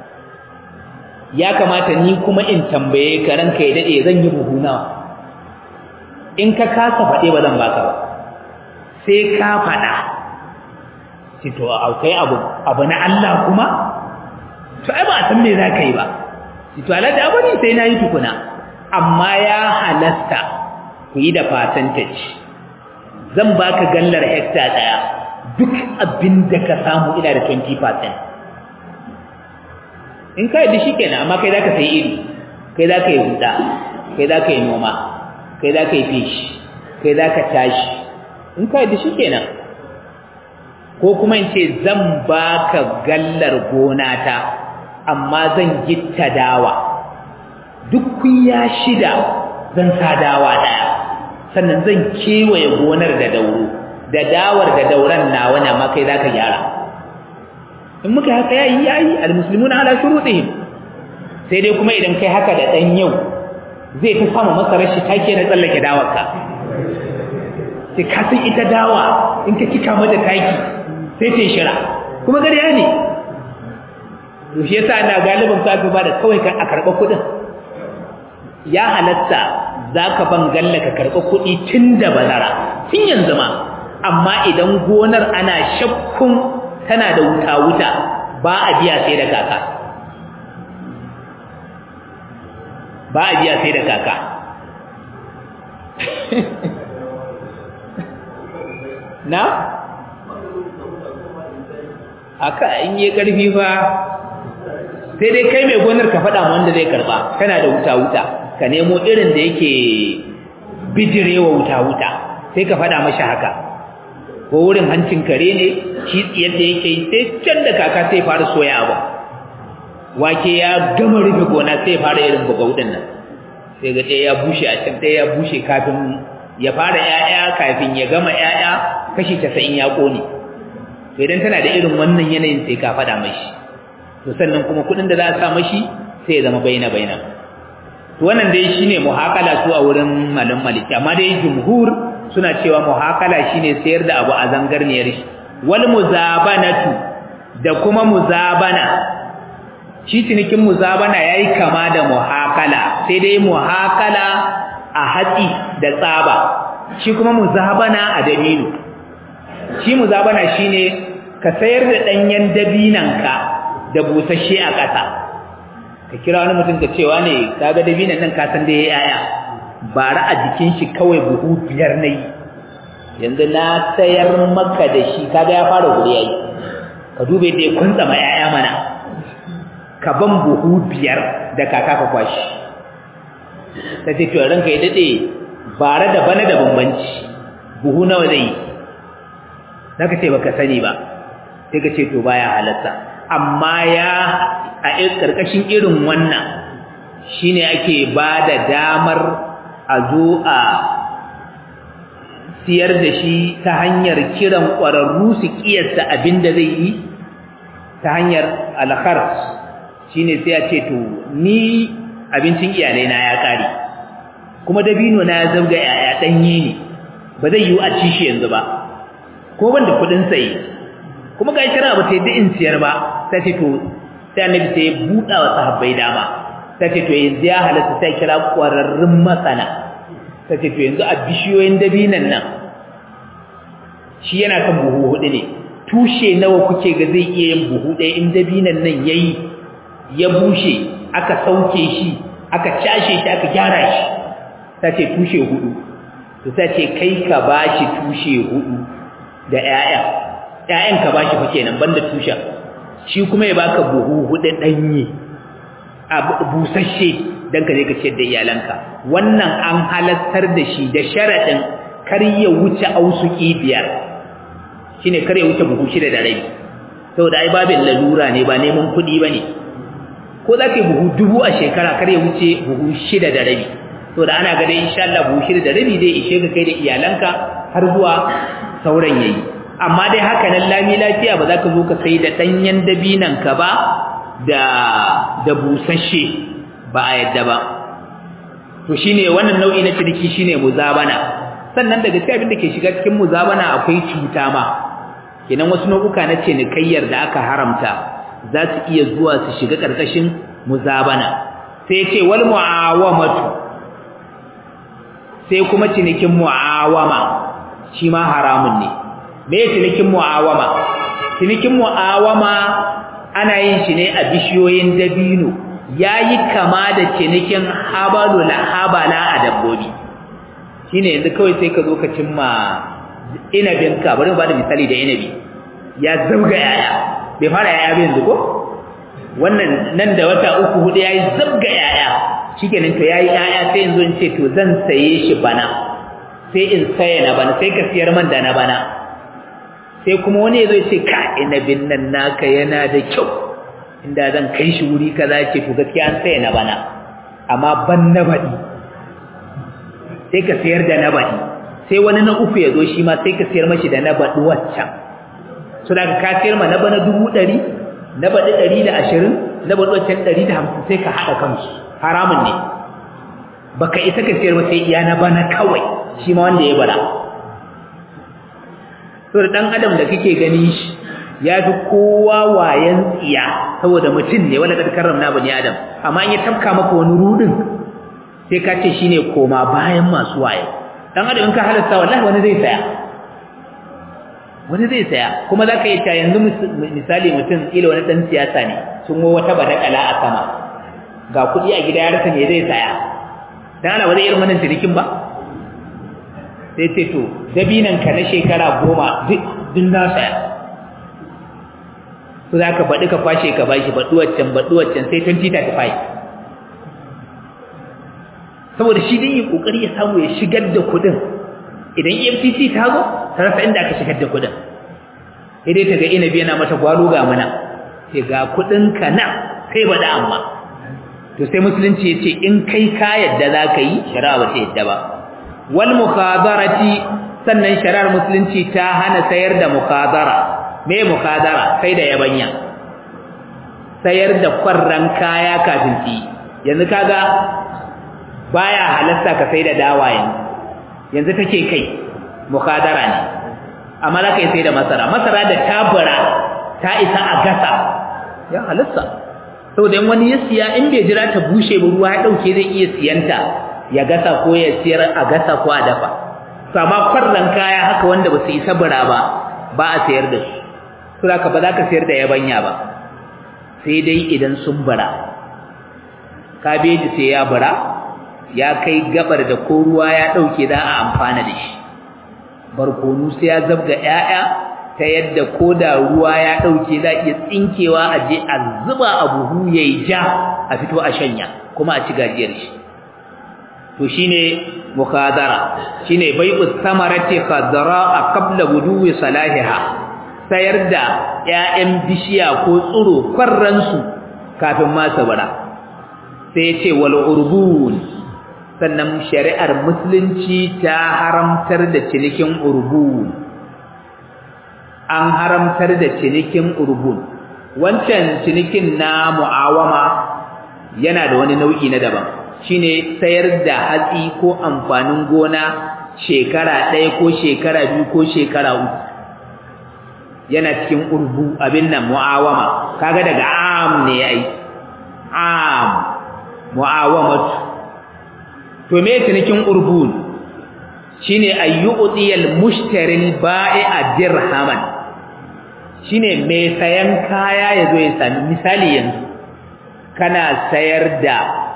ya kamata ni kuma in tambaye ka ranka ya dade zan yi buhu nawa in ka kasa faɗe ba zan baka ba sai ka faɗa ci to akwai abu abu na Allah kuma to ai ba a san me zaka yi ba ci to Allah da abani sai nayi tukuna amma ya halasta ku yi da percentage zan baka gallar hekta daya duk abin da ka samu ina da 20% in kai da shi kenan amma kai zaka sai iri kai zaka yi huda kai zaka yi noma kai zaka yi fishi kai zaka tashi in kai da shi kenan ko kuma in ce zan baka gallar gona ta amma zan gitta dawa duk kuya shida zan sa dawa daya sannan zan kewaye gonar da dauro da dawar da dauran nawa ne amma kai zaka gyara in muka haka yayi yayi almuslimuna ala shurutihim sai dai kuma idan kai haka da dan yau zai ta samu masa rashi take na tsallake dawarka sai ka san ita dawa in ka kika mata taki sai ta shira kuma gariya ne to shi yasa ina galibin ka ba da kawai ka a karɓa kuɗin ya halatta zaka ban galla ka karɓa kuɗi tun da bazara tun yanzu ma amma idan gonar ana shakkun tana da wuta-wuta ba a biya sai da kaka ba a biya sai da kaka na? aka in yi ƙarfi fa sai dai kai mai gonar ka faɗa wanda zai karɓa kana da wuta-wuta ka nemo irin da yake bijirewa wuta-wuta sai ka faɗa mashi haka ko wurin hancin kare ne shi yadda yake sai can da kaka sai fara soya abu wake ya gama rufe gona sai fara irin bugaudin nan sai ga ɗaya ya bushe a can ɗaya ya bushe kafin ya fara ƴaƴa kafin ya gama ƴaƴa kashi casa'in ya ƙone to idan tana da irin wannan yanayin sai ka faɗa mashi to sannan kuma kuɗin da za a sa mashi sai ya zama baina baina to wannan dai shine muhakala su a wurin malam maliki amma dai jumhur suna cewa muhakala shine sayar da abu a zangarniyar shi wal muzabanatu da kuma muzabana shi cinikin muzabana yayi kama da muhakala sai dai muhakala a hatsi da tsaba shi kuma muzabana a dabino shi muzabana shine ka sayar da danyen dabinanka da busasshe a ƙasa ka kira wani mutum ka cewa ne kaga dabinan nan ka san da yayi yaya bara a jikin shi kawai buhu biyar nayi yanzu na sayar maka da shi kaga ya fara guri yayi ka dube da ya kunta ma yaya mana ka ban buhu biyar da kaka ka kwashi ta ce to ranka ya dade bara da bana da bambanci buhu nawa zai zaka ce baka sani ba sai ka ce to baya halatta amma ya a karkashin irin wannan shine ake bada damar a zo a siyar da shi ta hanyar kiran ƙwararru su kiyasta abin da zai yi ta hanyar alkhars shine sai a ce to ni abincin iyalai na ya kare kuma dabino na zabga yaya danye ne ba zai yi a ci shi yanzu ba ko ban da kudin saye kuma ga shara ba ta yi in siyar ba sai ce to sai annabi sai ya buɗa wa sahabbai dama sai ce to yanzu ya halatta sai kira ƙwararrun masana sai ce to yanzu a bishiyoyin dabinan nan shi yana kan buhu hudu ne tushe nawa kuke ga zai iya yin buhu ɗaya in dabinan nan yayi ya bushe aka sauke shi aka cashe shi aka gyara shi sai ce tushe hudu to sai ce kai ka bashi tushe hudu da ƴaƴa ƴaƴan ka bashi fa kenan banda tushen shi kuma ya baka buhu hudu danye a busasshe dan ka je ka ciyar da iyalanka wannan an halattar da shi da sharadin kar ya wuce ausuki biyar shine kar ya wuce buhu shida da rabi saboda ai babin lalura ne ba neman kuɗi bane ko za ka yi buhu dubu a shekara kar ya wuce buhu shida da rabi saboda ana ga dai insha Allah buhu shida da rabi zai ishe ka kai da iyalanka har zuwa sauran yayi amma dai haka nan lami lafiya ba za ka zo ka sai da danyen dabinan ka ba da da busasshe ba a yadda ba to shine wannan nau'i na ciniki shine muzabana sannan daga cikin abin da ke shiga cikin muzabana akwai cuta ma kenan wasu nau'uka na cinikayyar da aka haramta za su iya zuwa su shiga ƙarƙashin muzabana sai ce wal mu'awamatu sai kuma cinikin mu'awama shi ma haramun ne me cinikin mu'awama cinikin mu'awama ana yin shi ne a bishiyoyin dabino yayi kama da cinikin habalul habala a dabbobi shine yanzu kawai sai ka zo ka cimma inabinka bari mu bada misali da inabi ya zabga yaya bai fara yaya ba yanzu ko wannan nan da wata uku hudu yayi zabga yaya shikenan to yayi yaya sai yanzu in ce to zan saye shi bana sai in saye na bana sai ka siyar man da na bana sai kuma wani yazo ya ce ka inabin nan naka yana da kyau inda zan kai shi wuri kaza ce to gaskiya an saye na bana amma ban na badi sai ka sayar da na badi sai wani na uku ya zo shi ma sai ka sayar mashi da na badi waccan so da ka sayar ma na bana dubu ɗari na baɗi ɗari da ashirin na baɗi wancan ɗari da hamsin sai ka haɗa kansu haramun ne baka isa ka sayar ba sai iya na bana kawai shi ma wanda ya bara so da ɗan adam da kake gani shi ya fi kowa wayan tsiya saboda mutum ne wanda ka karramna bani adam amma in ya tafka maka wani rudin sai ka ce shine koma bayan masu waye dan adam in ka halasta wallahi wani zai saya wani zai saya kuma za ka yi ta yanzu misali mutum ila wani ɗan siyasa ne sun wo wata badakala a sama ga kuɗi a gida ya rasa ne zai saya don ana ba zai irin wannan cinikin ba sai ce to dabinan ka na shekara goma duk na saya su za ka baɗi ka kwashe ka bashi baɗuwaccan baɗuwaccan sai 2035 saboda shi din yi ƙoƙari ya samu ya shigar da kuɗin idan EFCC ta zo ta rasa inda aka shigar da kudin sai dai ta ga inabi yana mata gwalo ga mana sai ga kudin ka na sai bada amma to sai musulunci ya ce in kai ka yadda za ka yi shari'a ba ta yadda ba wal mukadarati sannan shari'ar musulunci ta hana sayar da mukadara me mukadara sai da yabanya sayar da kwarran kaya kafin ci yanzu kaga baya halatta ka sai da dawa yanzu yanzu take kai mukadara ne amma za ka yi sai da masara masara da tabura ta isa a gasa ya halitta saboda in wani ya siya in bai jira ta bushe ba ruwa ya dauke zai iya siyanta ya gasa ko ya siyar a gasa ko a dafa sama kwarran kaya haka wanda ba su isa bura ba ba a sayar da su saboda ka ba za ka sayar da yabanya ba sai dai idan sun bara kabeji sai ya bara ya kai gabar da ko ruwa ya dauke za a amfana da shi barkonu sai ya zabga ƴaƴa ta yadda ko da ruwa ya dauke za iya tsinkewa a je a zuba a buhu yayi ja a fito a shanya kuma a ci gajiyar shi to shine mukadara shine bai'u samarati khadra qabla wudu'i salahiha sayar da ƴaƴan bishiya ko tsuro kwarransu kafin ma sabara sai ya ce wal urbun sannan shari'ar musulunci ta haramtar da cinikin urbun an haramtar da cinikin urbun wancan cinikin na mu'awama yana da wani nau'i na daban shine sayar da hatsi ko amfanin gona shekara ɗaya ko shekara biyu ko shekara uku yana cikin urbu abin nan mu'awama kaga daga am ne ai am mu'awamatu to me cinikin urbun shine ayyu'tiyal mushtaril bai'a dirhaman shine mai sayan kaya yazo ya sami misali yanzu kana sayar da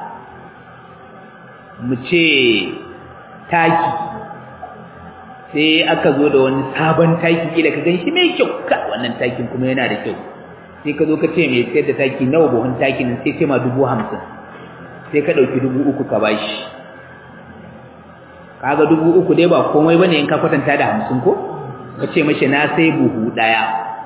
mu ce taki sai aka zo da wani sabon taki kila ka ganshi mai kyau ka wannan takin kuma yana da kyau sai ka zo ka ce mai sayar da taki nawa buhun takin sai ce ma dubu hamsin sai ka ɗauki dubu uku ka bashi kaga dubu uku dai ba komai bane in ka kwatanta da hamsin ko ka ce mashi na sai buhu ɗaya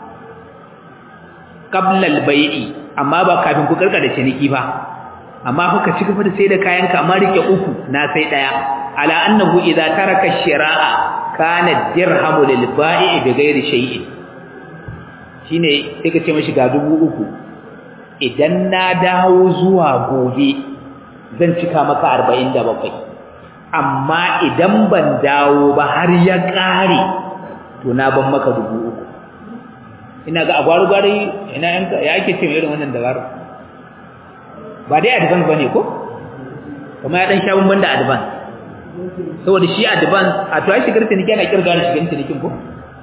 qablal bai'i amma ba kafin ku karkara ciniki ba amma kuka ci gaba da sai da kayanka amma rike uku na sai ɗaya ala annahu idza taraka shira'a kana dirhamu lil bai'i bi ghairi shay'in shine sai ka ce mashi ga dubu uku idan na dawo zuwa gobe zan cika maka 47 amma idan ban dawo ba har ya kare to na ban maka dubu uku ina ga agwaru gwari ina yanka ya ake ce irin wannan dabaru ba dai advance bane ko kuma ya dan sha bamban da advance saboda shi advance a to ai shigar ciniki ana kirga da shigar cinikin ko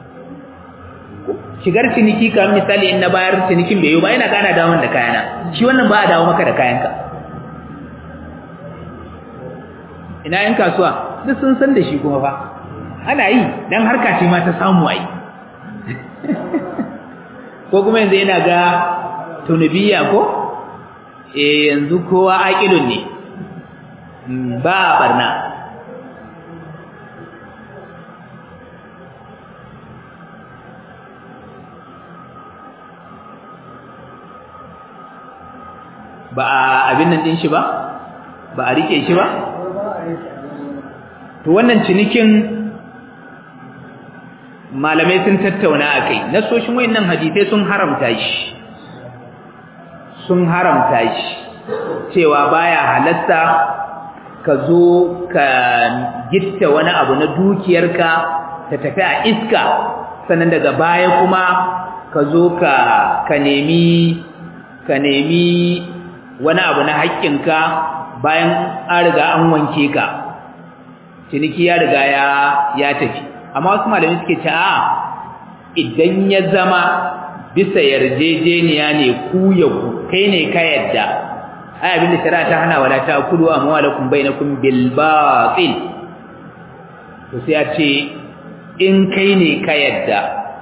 shigar ciniki kamar misali in na bayar cinikin bai yi ba ina gana dawo da kayana shi wannan ba a dawo maka da kayanka ina yan kasuwa duk sun san da shi kuma fa ana yi dan harka ce ma ta samu ai ko kuma yanzu yana ga tunubiya ko eh yanzu kowa aqilun ne ba barna ba a abin nan din shi ba ba a rike shi ba to wannan cinikin malamai sun tattauna akai nasoshin wayannan hadisai sun haramta shi sun haramta shi cewa baya halatta ka zo ka gitta wani abu na dukiyarka ta tafi a iska sannan daga baya kuma ka zo ka ka nemi ka nemi wani abu na haƙƙinka bayan an riga an wanke ka ciniki ya riga ya ya tafi amma wasu malamai suke ce a idan ya zama bisa yarjejeniya ne ku ya ku kai ne ka yadda ai abin da shari'a ta hana wala ta kulu amwalakum bainakum bil batil to sai a ce in kai ne ka yadda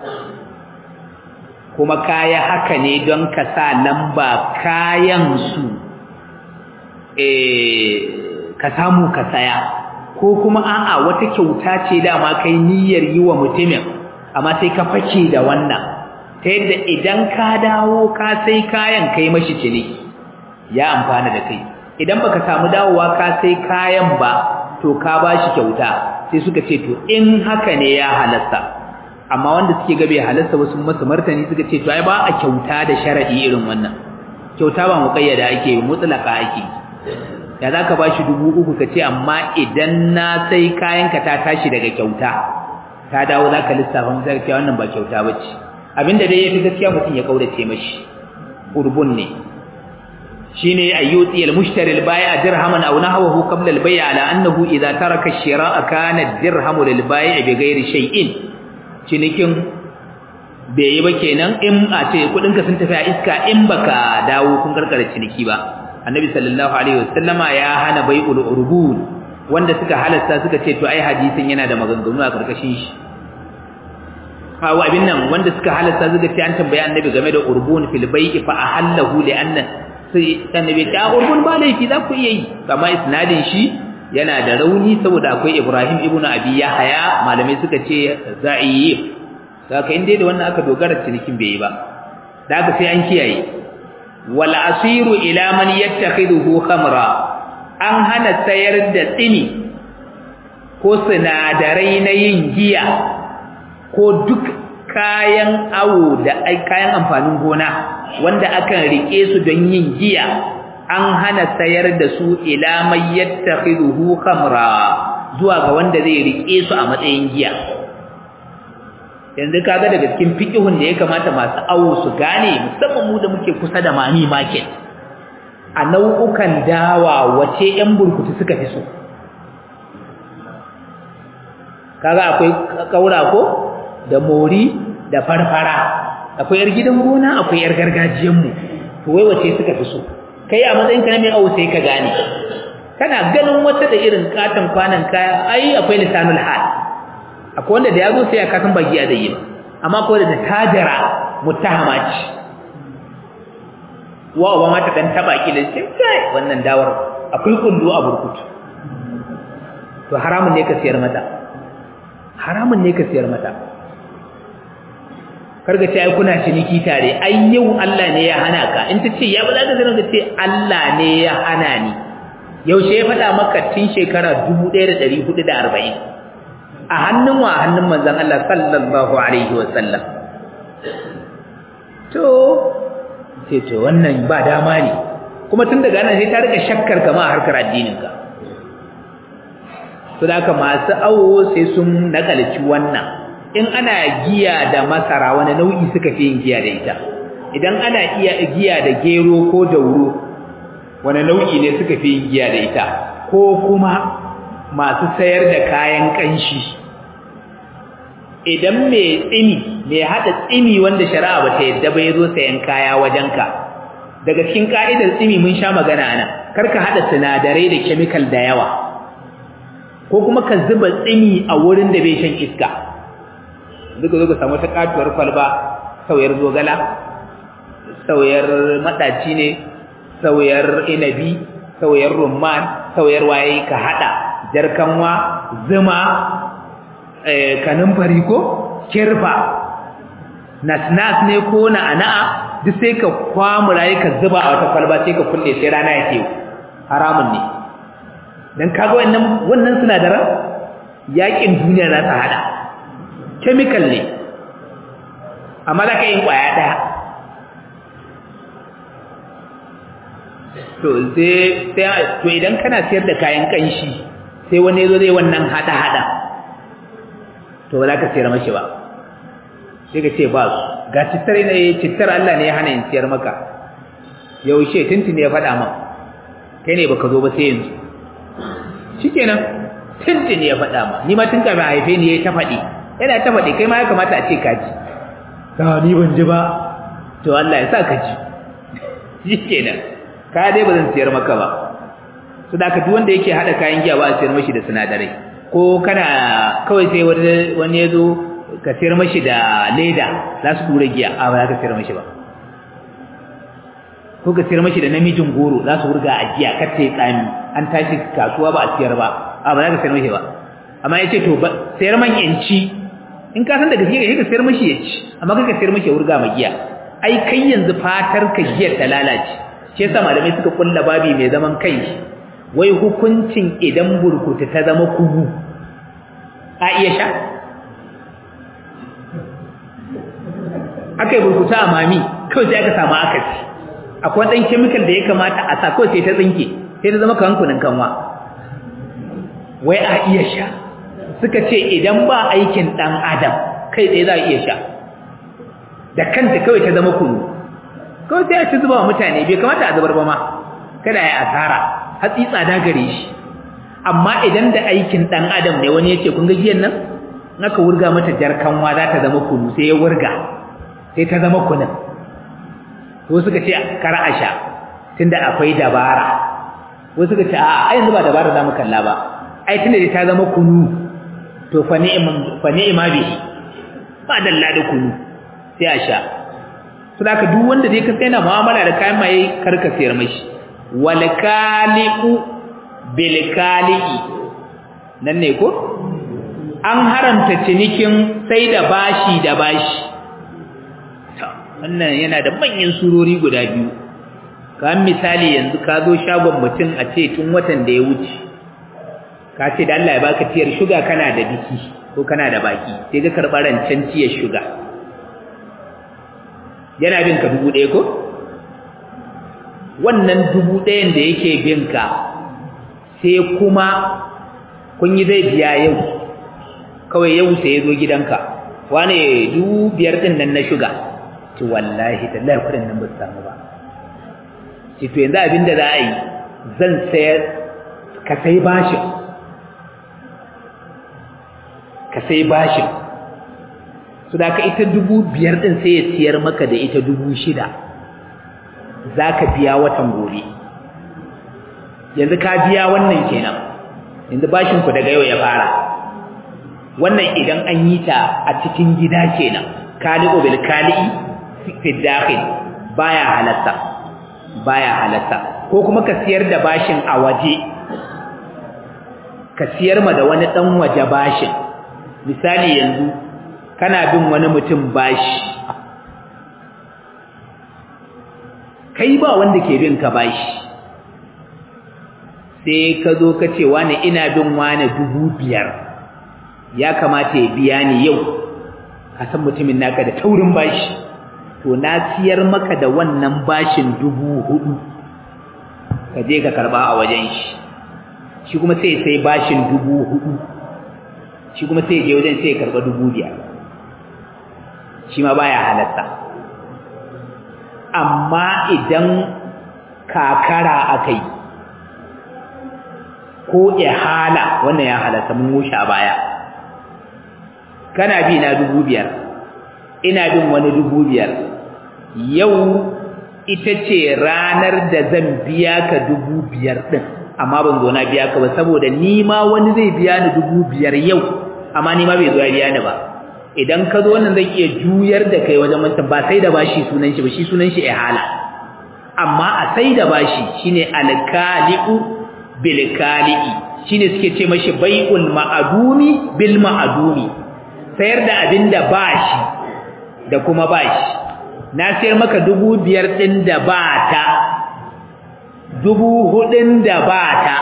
kuma kaya haka ne don ka sa lamba kayan su eh ka samu ka saya ko kuma a'a wata kyauta ce dama kai niyyar yi wa mutumin amma sai ka fake da wannan ta yadda idan ka dawo ka sai kayan kai mashi ciniki ya amfana da kai idan baka samu dawowa ka sai kayan ba to ka bashi kyauta sai suka ce to in haka ne ya halasta amma wanda suke ga bai halasta wasu masu martani suka ce to ai ba a kyauta da sharadi irin wannan kyauta ba muqayyada ake mutlaka ake da zaka bashi dubu uku kace amma idan na sai kayanka ta tashi daga kyauta ka dawo zaka lissafa masa cewa wannan ba kyauta bace abinda dai yafi gaskiya mutum ya kaurace mashi urbun ne shine ayyuti al-mushtari al-bai'a dirhaman aw nahwahu qabla al-bay' ala annahu idha taraka ash-shira'a kana ad-dirhamu lil-bai' bighairi shay'in cinikin bai yi ba kenan in a ce kudinka sun tafi a iska in baka dawo kun karkare ciniki ba annabi sallallahu alaihi wasallama ya hana bai'ul urbun wanda suka halasta suka ce to ai hadisin yana da maganganu a karkashin shi hawa abin nan wanda suka halasta suka ce an tambaye annabi game da urbun fil bai'i fa ahallahu li anna sai annabi ta urbun ba laifi za ku iya yi amma isnadin shi yana da rauni saboda akwai Ibrahim ibnu Abi Yahya malamai suka ce za'iyib saka inda da wannan aka dogara cinikin bai yi ba da haka sai an kiyaye wal asiru ila man yattakhiduhu khamra an hana sayar da tsini ko sinadarai na yin giya ko duk kayan awo da kayan amfanin gona wanda akan rike su don yin giya an hana sayar da su ila may yattakhiduhu khamra zuwa ga wanda zai rike su a matsayin giya yanzu kaga daga cikin fiqihun da ya kamata masu awo su gane musamman mu da muke kusa da mami market a nau'ukan dawa wace yan burkutu suka fi so kaga akwai kaura ko da mori da farfara akwai yar gidan gona akwai yar gargajiyan mu to wai wace suka fi so kai a matsayin ka mai awo sai ka gane kana ganin wata da irin katon kwanan kaya ai akwai lisanul hal akwai wanda da yazo sai ya kasan baki a dai amma akwai da tajara muttahama ce wa uba mata dan taba ki da sai kai wannan dawar akwai kullu a burkutu to haramun ne ka siyar mata haramun ne ka siyar mata karga ce ai kuna ciniki tare ai yau Allah ne ya hana ka in ta ce ya ba za ka zama ka ce Allah ne ya hana ni yaushe ya faɗa maka tun shekara 1440 a hannun wa hannun manzon Allah sallallahu alaihi wa sallam to sai to wannan ba dama ne kuma tun daga nan sai ta rika shakkar ka ma harkar addinin ka to da haka masu awo sai sun nakalci wannan in ana giya da masara wani nau'i suka fi yin giya da ita idan ana iya giya da gero ko dauro wani nau'i ne suka fi yin giya da ita ko kuma masu sayar da kayan kanshi idan mai tsimi mai hada tsimi wanda shari'a ba ta yadda ba ya zo sayan kaya wajenka daga cikin ka'idar tsimi mun sha magana ana karka hada sinadarai da chemical da yawa ko kuma ka zuba tsimi a wurin da bai shan iska duka zo ka samu ta katuwar kwalba sauyar zogala sauyar madaci ne sauyar inabi sauyar rumman sauyar waye ka hada jarkanwa zuma kanin fari ko kirfa nasnas ne ko na'ana'a duk sai ka kwamura ka zuba a wata kwalba sai ka kulle sai rana yake haramun ne dan kaga wannan wannan sinadaran yakin duniya za ta hada chemical ne amma za ka yi kwaya daya to sai to idan kana siyar da kayan kanshi sai wani yazo zai wannan hada hada to ba za ka siyar mashi ba sai ka ce ba su ga cittar ne cittar Allah ne ya hana in siyar maka yaushe tuntuni ya faɗa ma kai ne baka zo ba sai yanzu shikenan tuntuni ya faɗa ma ni ma tun kafin haife ni ya ta faɗi yana ta faɗi kai ma ya kamata a ce ka ji ta ni ban ji ba to Allah ya sa ka ji shikenan ka dai ba zan siyar maka ba su da duk wanda yake hada kayan giya ba a siyar mashi da sinadarai ko kana kawai sai wani ya zo ka siyar mashi da leda za su tura giya a ba za ka siyar mashi ba ko ka siyar mashi da namijin goro za su wurga a giya kar ta yi tsami an tashi kasuwa ba a siyar ba a ba za ka siyar mashi ba amma ya ce to sayar man yanci in ka san da gaske ka sayar mashi ya ci amma kaka sayar mashi ya wurga ma giya ai kai yanzu fatar ka giyar ta lalace shi yasa malamai suka kulla babi mai zaman kai wai hukuncin idan burkutu ta zama kugu a iya sha aka yi burkutu a mami kawai sai aka samu akasi akwai ɗan kemikal da ya kamata a sa kawai sai ta tsinke sai ta zama kankunan kanwa wai a iya sha suka ce idan ba aikin ɗan adam kai tsaye za a iya sha da kanta kawai ta zama kunu kawai sai a ci zuba wa mutane bai kamata a zubar ba ma kada ya asara hatsi tsada gare shi amma idan da aikin ɗan adam ne wani ya ce kun ga giyan nan naka wurga mata jarkanwa za ta zama kunu sai ya wurga sai ta zama kunin ko suka ce kar a sha tunda akwai dabara ko suka ce a yanzu ba dabara za mu kalla ba ai tunda ta zama kunu to fa ni'man fa ni'ma bihi ba dalla da kunu sai a sha to da duk wanda dai ka sai na mu'amala da kayan maye karka sayar mashi wal kali'u bil kali'i nan ne ko an haramta cinikin sai da bashi da bashi wannan yana da manyan surori guda biyu kamar misali yanzu ka zo shagon mutum a ce tun watan da ya wuce ka ce da Allah ya baka tiyar shuga kana da biki ko kana da baki sai ka karɓa rancen tiyar shuga yana bin ka dubu ɗaya ko wannan dubu ɗayan da yake bin ka sai kuma kun yi zai biya yau kawai yau sai ya zo gidanka wane dubu biyar ɗin nan na shuga ci wallahi tallahi kuɗin nan ba su samu ba ci to yanzu abin da za a yi zan sayar ka sai bashin ka sai bashin su da ka ita dubu biyar ɗin sai ya siyar maka da ita dubu shida za ka biya watan gobe yanzu ka biya wannan kenan yanzu bashinku daga yau ya fara wannan idan an yi ta a cikin gida kenan kali'u bil kali'i fi dakhil baya halatta baya halatta ko kuma ka siyar da bashin a waje ka siyar ma da wani dan waje bashin misali yanzu kana bin wani mutum bashi kai ba wanda ke bin ka bashi sai ka zo ka ce wani ina bin wani dubu biyar ya kamata ya biya ni yau ka san mutumin naka da taurin bashi to na siyar maka da wannan bashin dubu hudu ka je ka karba a wajen shi shi kuma sai sai bashin dubu hudu shi kuma sai je wajen sai ya karba dubu biyar shi ma baya halatta amma idan kakara akai ko ihala wannan ya halatta mun wuce a baya kana bi na dubu biyar ina bin wani dubu biyar yau ita ce ranar da zan biya ka dubu biyar ɗin amma ban zo na biya ka ba saboda ni ma wani zai biya ni dubu biyar yau amma ni ma bai zo ya biya ni ba idan ka zo wannan zai iya juyar da kai wajen wancan ba sai da bashi sunan shi ba shi sunan shi ihala amma a sai da bashi shine alkali'u bil kali'i shine suke ce mashi bai'ul ma'adumi bil ma'adumi sayar da abin da bashi da kuma bashi na sayar maka dubu biyar ɗin da ba ta dubu hudun da ba ta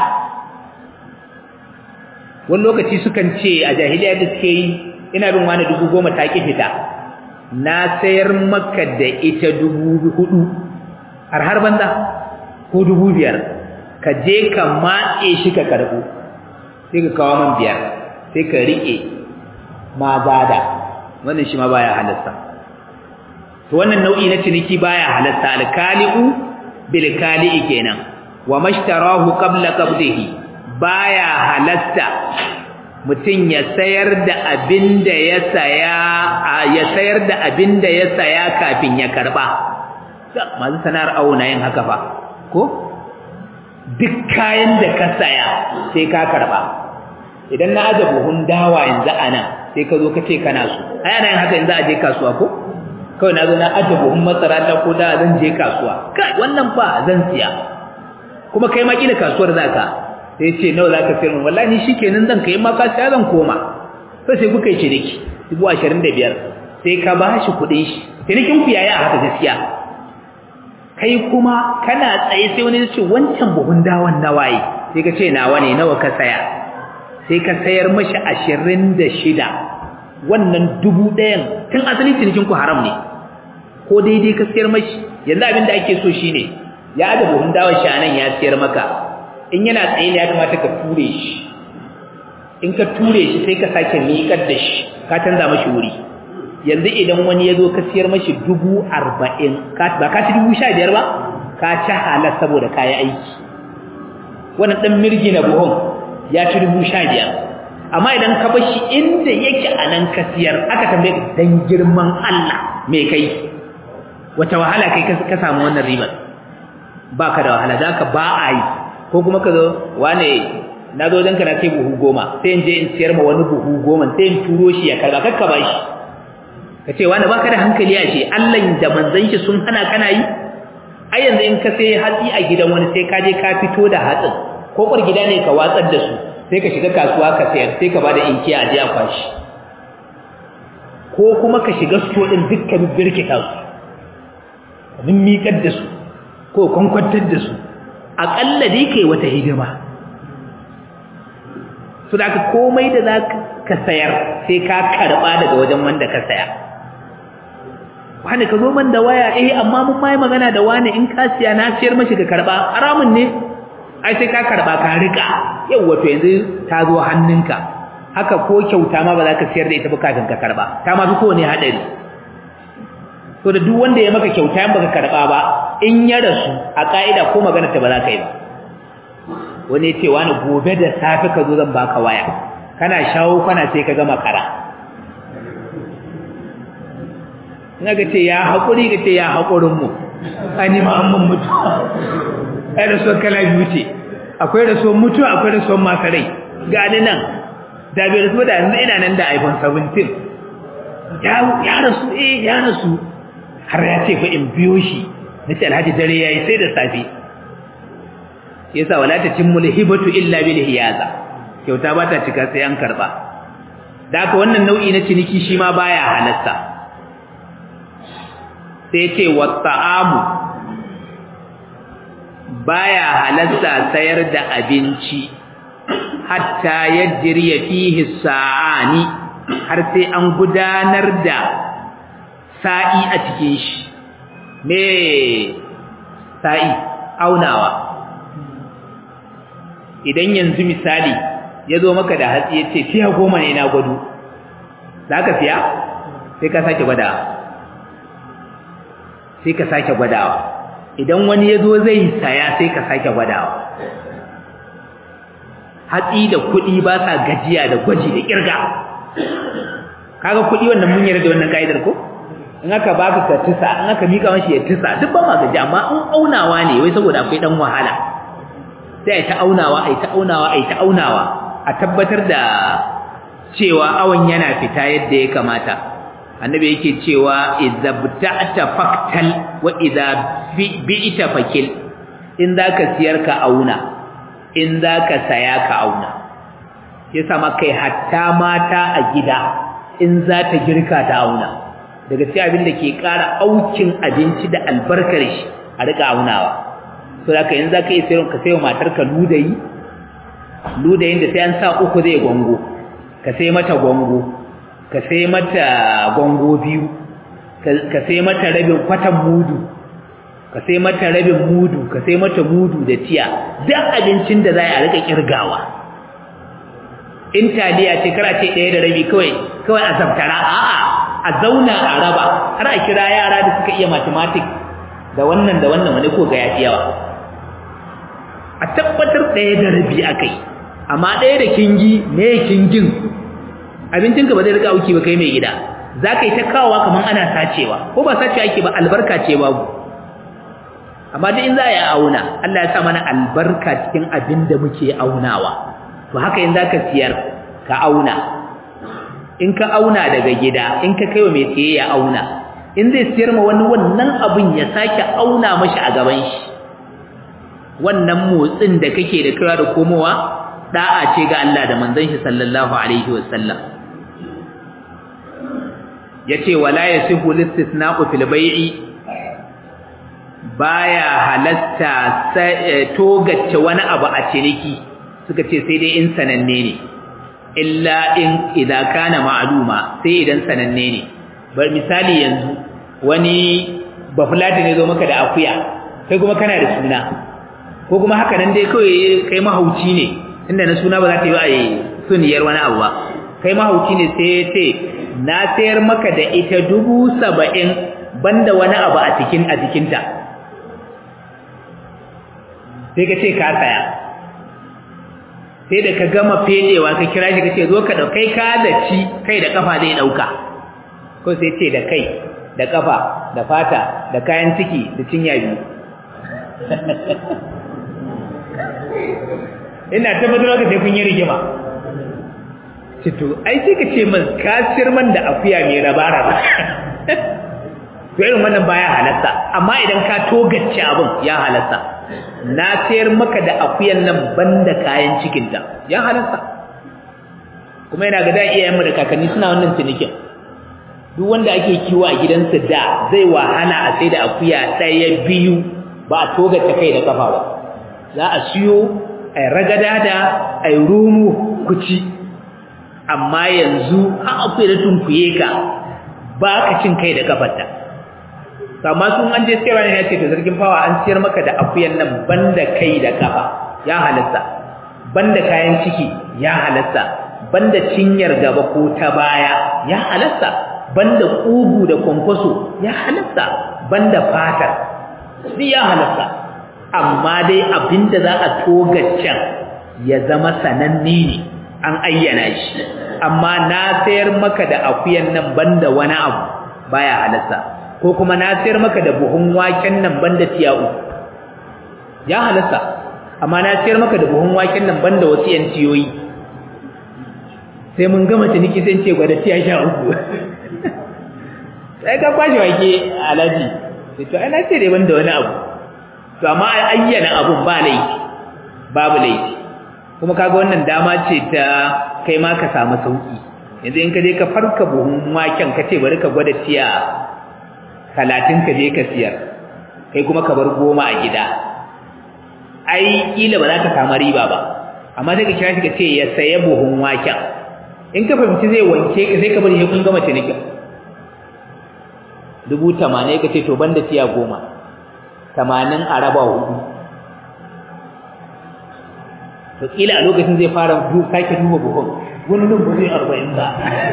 wani lokaci sukan ce a jahiliya da suke yi ina bin wani dubu goma ta ƙi fita na sayar maka da ita dubu hudu har har banza ko dubu biyar ka je ka matse shi ka karɓo sai ka kawo man biyar sai ka riƙe ma zada wannan shi ma baya halatta to wannan nau'i na ciniki baya halatta alkali'u bil kali'i kenan wa mashtarahu qabla qabdihi baya halatta mutum ya sayar da abinda ya saya ya sayar da abinda ya saya kafin ya karba masu sanar auna yin haka fa ko duk kayan da ka saya sai ka karba idan na aje buhun dawa yanzu anan sai ka zo ka ce kana so ai ana yin haka yanzu a je kasuwa ko kawai na zo na aje buhun masara ta ko da zan je kasuwa kai wannan fa zan siya kuma kai ma kila kasuwar zaka sai ce nawa zaka sayar min wallahi ni shikenan zan kai ma ka siya zan koma sai sai kuka yi ciniki 25 sai ka ba shi kuɗin shi cinikin ku yayi a haka gaskiya kai kuma kana tsaye sai wani ya ce wancan buhun dawan nawaye sai ka ce nawa ne nawa ka saya sai ka sayar mashi ashirin da shida wannan dubu ɗayan tun asali cinikin ku haram ne ko daidai ka sayar mashi yanzu abin da ake so shine ya da buhun dawon shi anan ya sayar maka in yana tsaye ne ya kamata ka ture shi in ka ture shi sai ka sake miƙar da shi ka canza mashi wuri yanzu idan wani ya zo ka sayar mashi dubu arba'in ba ka ci dubu sha biyar ba ka ci halar saboda kayi aiki wannan ɗan mirgi na buhun ya ci dubu sha biyar amma idan ka bar shi inda yake a nan ka siyar aka tambaye ka dan girman Allah me kai wata wahala kai ka samu wannan ribar baka da wahala zaka ba a yi ko kuma ka zo wane na zo dan kana sai buhu goma sai in je in siyar ma wani buhu goma sai in turo shi ya karba kakka ba shi ka ce wani baka da hankali a ce Allah da manzon shi sun hana kana yi ai yanzu in ka sai hatsi a gidan wani sai ka je ka fito da hatsin ko kwar gida ne ka watsar da su sai ka shiga kasuwa ka sayar sai ka bada inkiya a jiya kwashi ko kuma ka shiga sto din dukkan birkita su ka miƙar da su ko kwankwantar da su aƙalla dai kai wata hidima su da ka komai da za ka sayar sai ka karɓa daga wajen wanda ka saya wani ka zo man da waya eh amma mun mai magana da wani in ka siya na siyar mashi ka karba haramun ne ai sai ka karba ka rika yau wato yanzu ta zo hannunka haka ko kyauta ma ba za ka siyar da ita ba kafin ka karba ta ma fi kowane haɗari to da duk wanda ya maka kyauta in baka karba ba in ya rasu a ka'ida ko magana ta ba za ka yi ba wani ya ce wani gobe da safe ka zo zan baka waya kana shawo kana sai ka gama kara ina ga ce ya haƙuri ga ce ya haƙurin mu ani ma an mun mutu ai rasuwar kala biyu ce akwai rasuwar mutu akwai rasuwar masu rai ga ni nan da bai rasu da yanzu ina nan da iphone 17 ya rasu eh ya rasu har ya ce fa in biyo shi na ce alhaji dare ya yi sai da safe yasa wala ta cin mulhibatu illa bil hiyaza kyauta ba ta cika sai an karba da haka wannan nau'i na ciniki shi ma baya halatta sai ce wata'amu baya halatta sayar da abinci hatta yajriya fihi sa'ani har sai an gudanar da sa'i a cikin shi me sa'i aunawa idan yanzu misali ya zo maka da hatsi ya ce fiya goma ne na gwado za ka fiya sai ka sake gwadawa sai ka sake gwadawa idan wani ya zo zai saya sai ka sake gwadawa hatsi da kuɗi ba sa gajiya da gwaji da ƙirga kaga kuɗi wannan mun yarda da wannan ka'idar ko in aka baka ka tisa in aka mika mashi ya tisa duk ba ma gaji amma in aunawa ne wai saboda akwai dan wahala sai ai ta aunawa ai ta aunawa ai ta aunawa a tabbatar da cewa awan yana fita yadda ya kamata annabi yake cewa idza bta'ta faktal wa idza bi'ta fakil in zaka siyar ka auna in zaka saya ka auna yasa ma kai hatta mata a gida in za ta girka ta auna daga cikin abin da ke ƙara aukin abinci da albarkar shi a riƙa aunawa so da ka yanzu za ka yi sayarwa ka sayo matarka ludayi ludayin da sai an sa uku zai gwango ka sai mata gwango ka sai mata gwango biyu ka sai mata rabin kwatan mudu ka sai mata rabin mudu ka sai mata mudu da tiya duk abincin da za a riƙa ƙirgawa in taliya ce kara ce ɗaya da rabi kawai kawai a zabtara a'a a zauna a raba har a kira yara da suka iya mathematics da wannan da wannan wani ko ga yafi yawa a tabbatar ɗaya da rabi akai amma ɗaya da kingi me kingin abincinka ba zai rika auki ba kai mai gida za ka yi ta kawowa kamar ana sacewa ko ba sacewa ake ba albarka ce babu amma duk in za a yi auna Allah ya sa mana albarka cikin abin da muke aunawa to haka in za ka siyar ka auna in ka auna daga gida in ka kai wa mai siye ya auna in zai siyar ma wani wannan abin ya sake auna mashi a gaban shi wannan motsin da kake da kira da komowa da'a ce ga Allah da manzon shi sallallahu alaihi wasallam yace wala yasihu listisna'u fil bai'i baya halatta togace wani abu a ciniki suka ce sai dai in sananne ne illa in idza kana ma'luma sai idan sananne ne bar misali yanzu wani bafulati ne zo maka da akuya kai kuma kana da suna ko kuma haka nan dai kawai kai mahauci ne inda na suna ba za ta yi a suniyar wani abu ba kai mahauci ne sai ce na sayar maka da ita dubu saba'in banda wani abu a cikin a jikinta sai ka ce ka saya sai da ka gama fedewa ka kira shi ka ce zo ka ɗaukai ka da ci kai da kafa zai ɗauka ko sai ce da kai da kafa da fata da kayan ciki da cinya biyu ina tabbatar ka sai kun yi rigima cito ai sai ka ce man kasir man da akuya mai raba-raba to irin wannan baya halatta amma idan ka togace abin ya halatta na sayar maka da akuyan nan banda kayan cikinta ya halatta kuma yana ga da iyayenmu da kakanni suna wannan cinikin duk wanda ake kiwo a gidansa da zai wahala a sai da akuya ɗaya biyu ba a togace kai da kafa ba za a siyo a ragada da a rumu kuci amma yanzu an akuya da tunkuye ka ba ka cin kai da kafarta amma sun an je sayarwa ne ya ce to zargin fawa an siyar maka da akuyan nan banda kai da kafa ya halatta banda kayan ciki ya halatta banda cinyar gaba ko ta baya ya halatta banda kugu da kwankwaso ya halatta banda fatar duk ya halatta amma dai abinda za a togaccen ya zama sananne ne an ayyana shi amma na sayar maka da akuyan nan banda wani abu baya halatta ko kuma na sayar maka da buhun waken nan banda tiyawu ya halatta amma na sayar maka da buhun waken nan banda wasu yan tiyoyi sai mun gama ciniki sai ce gwada tiya sha uku sai ka kwashe wake alaji sai to ana ce dai banda wani abu to amma ayyana abun ba laifi babu laifi kuma kaga wannan dama ce ta kai ma ka samu sauki yanzu in ka je ka farka buhun waken ka ce bari ka gwada tiya talatin ka je ka siyar kai kuma ka bar goma a gida ai kila ba za ka samu riba ba amma sai ka kira shi ka ce ya saya buhun waken in ka fahimci zai wanke ka sai ka bari kun gama cinikin dubu tamanin ka ce to banda tiya goma tamanin a raba hudu to kila a lokacin zai fara sake duba buhun wani nan ba zai arba'in ba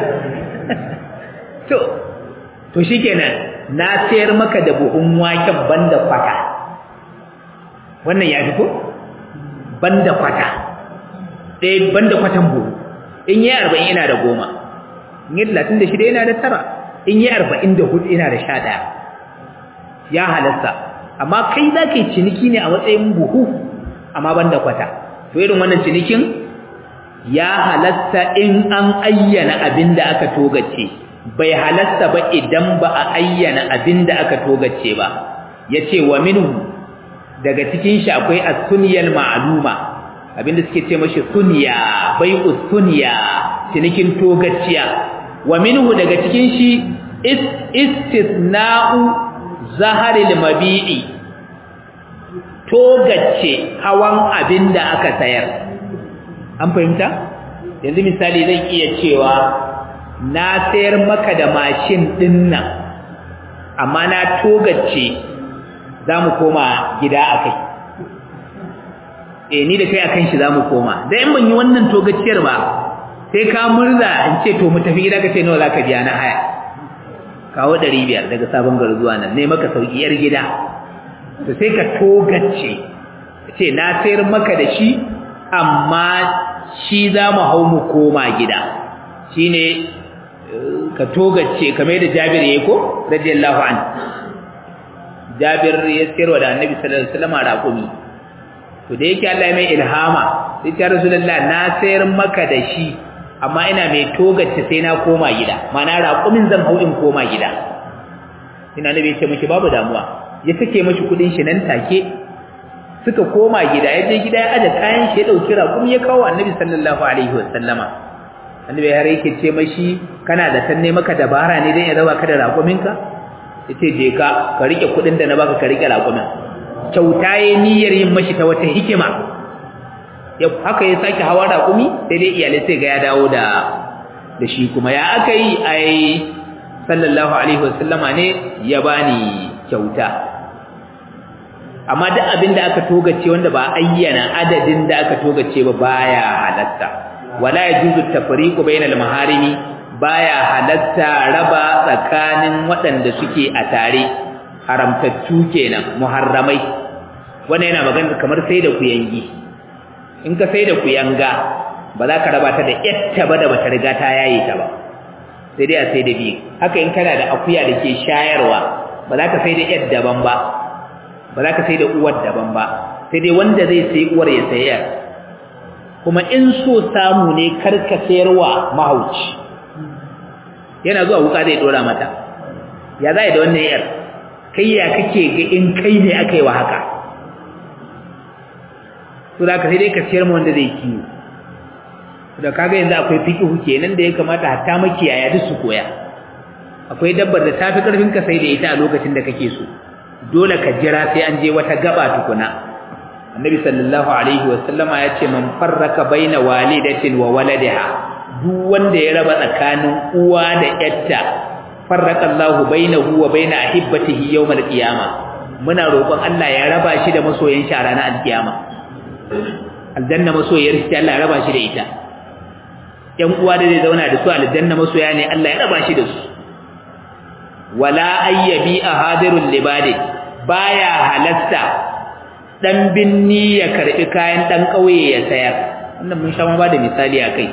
to to shikenan na sayar maka da buhun waken banda kwata wannan ya fi ko banda kwata ɗaya banda kwatan buhu in yi arba'in ina da goma in yi talatin da shida ina da tara in yi arba'in da hudu ina da sha ɗaya ya halatta amma kai za ka yi ciniki ne a matsayin buhu amma banda kwata to irin wannan cinikin ya halatta in an ayyana abin da aka togace bai halatta ba idan ba a ayyana abin da aka togace ba ya ce wa minhu daga cikin shi akwai as-sunyal ma'luma abinda suke ce mashi sunya bai'u sunya cinikin togaciya wa minhu daga cikin shi istisna'u zaharil mabi'i togace hawan abinda aka sayar an fahimta yanzu misali zan iya cewa na sayar maka da mashin din nan amma na togace za mu koma gida a kai eh ni da kai akan shi za mu koma da in ban yi wannan togaciyar ba sai ka murza in ce to mu tafi gida ka ce nawa za ka biya na haya kawo ɗari biyar daga sabon gari zuwa nan ne maka sauki yar gida to sai ka togace ce na sayar maka da shi amma shi za mu hau mu koma gida shine ka togace kamar da Jabir yayi ko radiyallahu anhu Jabir ya sayarwa da Annabi sallallahu alaihi wasallam raƙumi to da yake Allah ya mai ilhama sai ya Rasulullah na sayar maka da shi amma ina mai togace sai na koma gida mana raƙumin zan hau in koma gida ina nabi ce miki babu damuwa ya sake mashi kudin shi nan take suka koma gida ya je gida ya aje kayan shi ya dauki raƙumi ya kawo Annabi sallallahu alaihi wasallama Annabi har yake ce mashi kana da tanne maka dabara ne dan ya raba ka da raƙuminka yace je ka ka rike kudin da na baka ka rike raƙumin kyauta yayin niyyar yin mashi ta wata hikima ya haka ya sake hawa raƙumi sai dai iyalai sai ga ya dawo da da shi kuma ya aka yi ai sallallahu alaihi wasallama ne ya bani kyauta amma duk abin da aka togace wanda ba ayyana adadin da aka togace ba baya halatta wala yajuzu tafriqu bainal maharimi baya halatta raba tsakanin waɗanda suke a tare haramtattu kenan muharramai wannan yana magana kamar sai da kuyangi in ka sai da kuyanga ba za ka raba ta da yatta ba da bata riga ta yaye ta ba sai dai a sai da biyu haka in kana da akuya da ke shayarwa ba za ka sai da yar daban ba ba za ka sai da uwar daban ba sai dai wanda zai sai uwar ya sayar kuma in so samu ne kar ka sayarwa mahauci yana zuwa wuka zai dora mata ya za da wannan yar kai ya kake ga in kai ne aka yi wa haka to da ka sai dai ka sayar mu wanda zai kiwo da kaga yanzu akwai fiqhu kenan da ya kamata hatta makiyaya duk su koya akwai dabbar da tafi karfin ka sai da ita a lokacin da kake so dole ka jira sai an je wata gaba tukuna annabi sallallahu alaihi wasallama ya ce man farraka baina walidatin wa waladiha duk wanda ya raba tsakanin uwa da yatta farraqa Allahu bainahu wa bain ahibbatihi yawm al-qiyamah muna roƙon Allah ya raba shi da masoyan shi a ranar al-qiyama aljanna masoyar shi Allah ya raba shi da ita ƴan uwa da zai zauna da su aljanna masoya ne Allah ya raba shi da su wala ayyabi ahadirul libadi baya halatta dan binni ya karbi kayan dan kauye ya sayar wannan mun sha ma ba da misali akai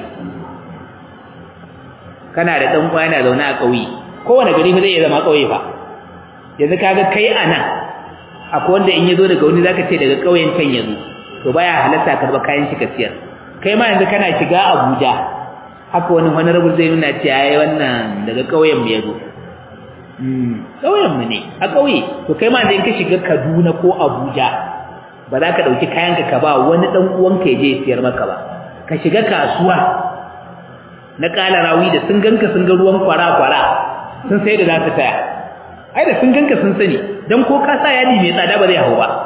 kana da dan uwa yana zaune a kauye kowane gari fa zai iya zama kauye fa yanzu kaga kai anan akwai wanda in yazo daga wani zaka ce daga kauyen can yazo to baya halatta karba kayan shi ka siyar kai ma yanzu kana shiga Abuja haka wani honorable zai nuna ce ai wannan daga kauyen mu yazo mm kauyen mu ne a kauye to kai ma in ka shiga Kaduna ko Abuja ba za ka dauki kayan ka ka ba wani dan uwanka ya je siyar maka ba ka shiga kasuwa na kala rawi da sun ganka sun ga ruwan kwara kwara sun sai da za su taya ai da sun ganka sun sani dan ko ka sa yadi mai tsada ba zai hau ba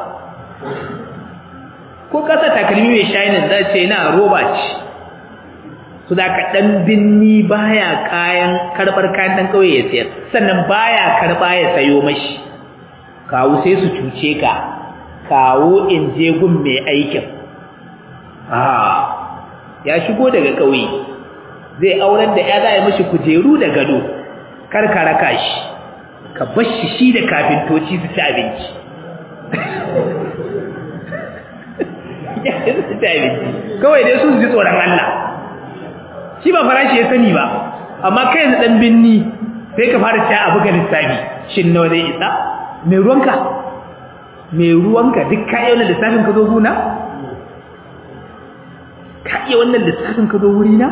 ko ka sa takalmi mai shining za ce na roba ce su da ka dan binni baya kayan karbar kayan dan kauye ya sayar sannan baya karba ya sayo mashi kawo sai su cuce ka kawo in je gun mai aikin ah ya shigo daga kauye zai auren da ya za a mashi kujeru da gado kar ka raka shi ka bashi shi da kafintoci su ci abinci kawai dai sun ji tsoron Allah shi ba farashi ya sani ba amma kai yanzu dan binni sai ka fara ci abu ga lissafi shin nawa zai isa mai ruwanka mai ruwanka duk ka iya wannan lissafin ka zo guna ka iya wannan lissafin ka zo wurina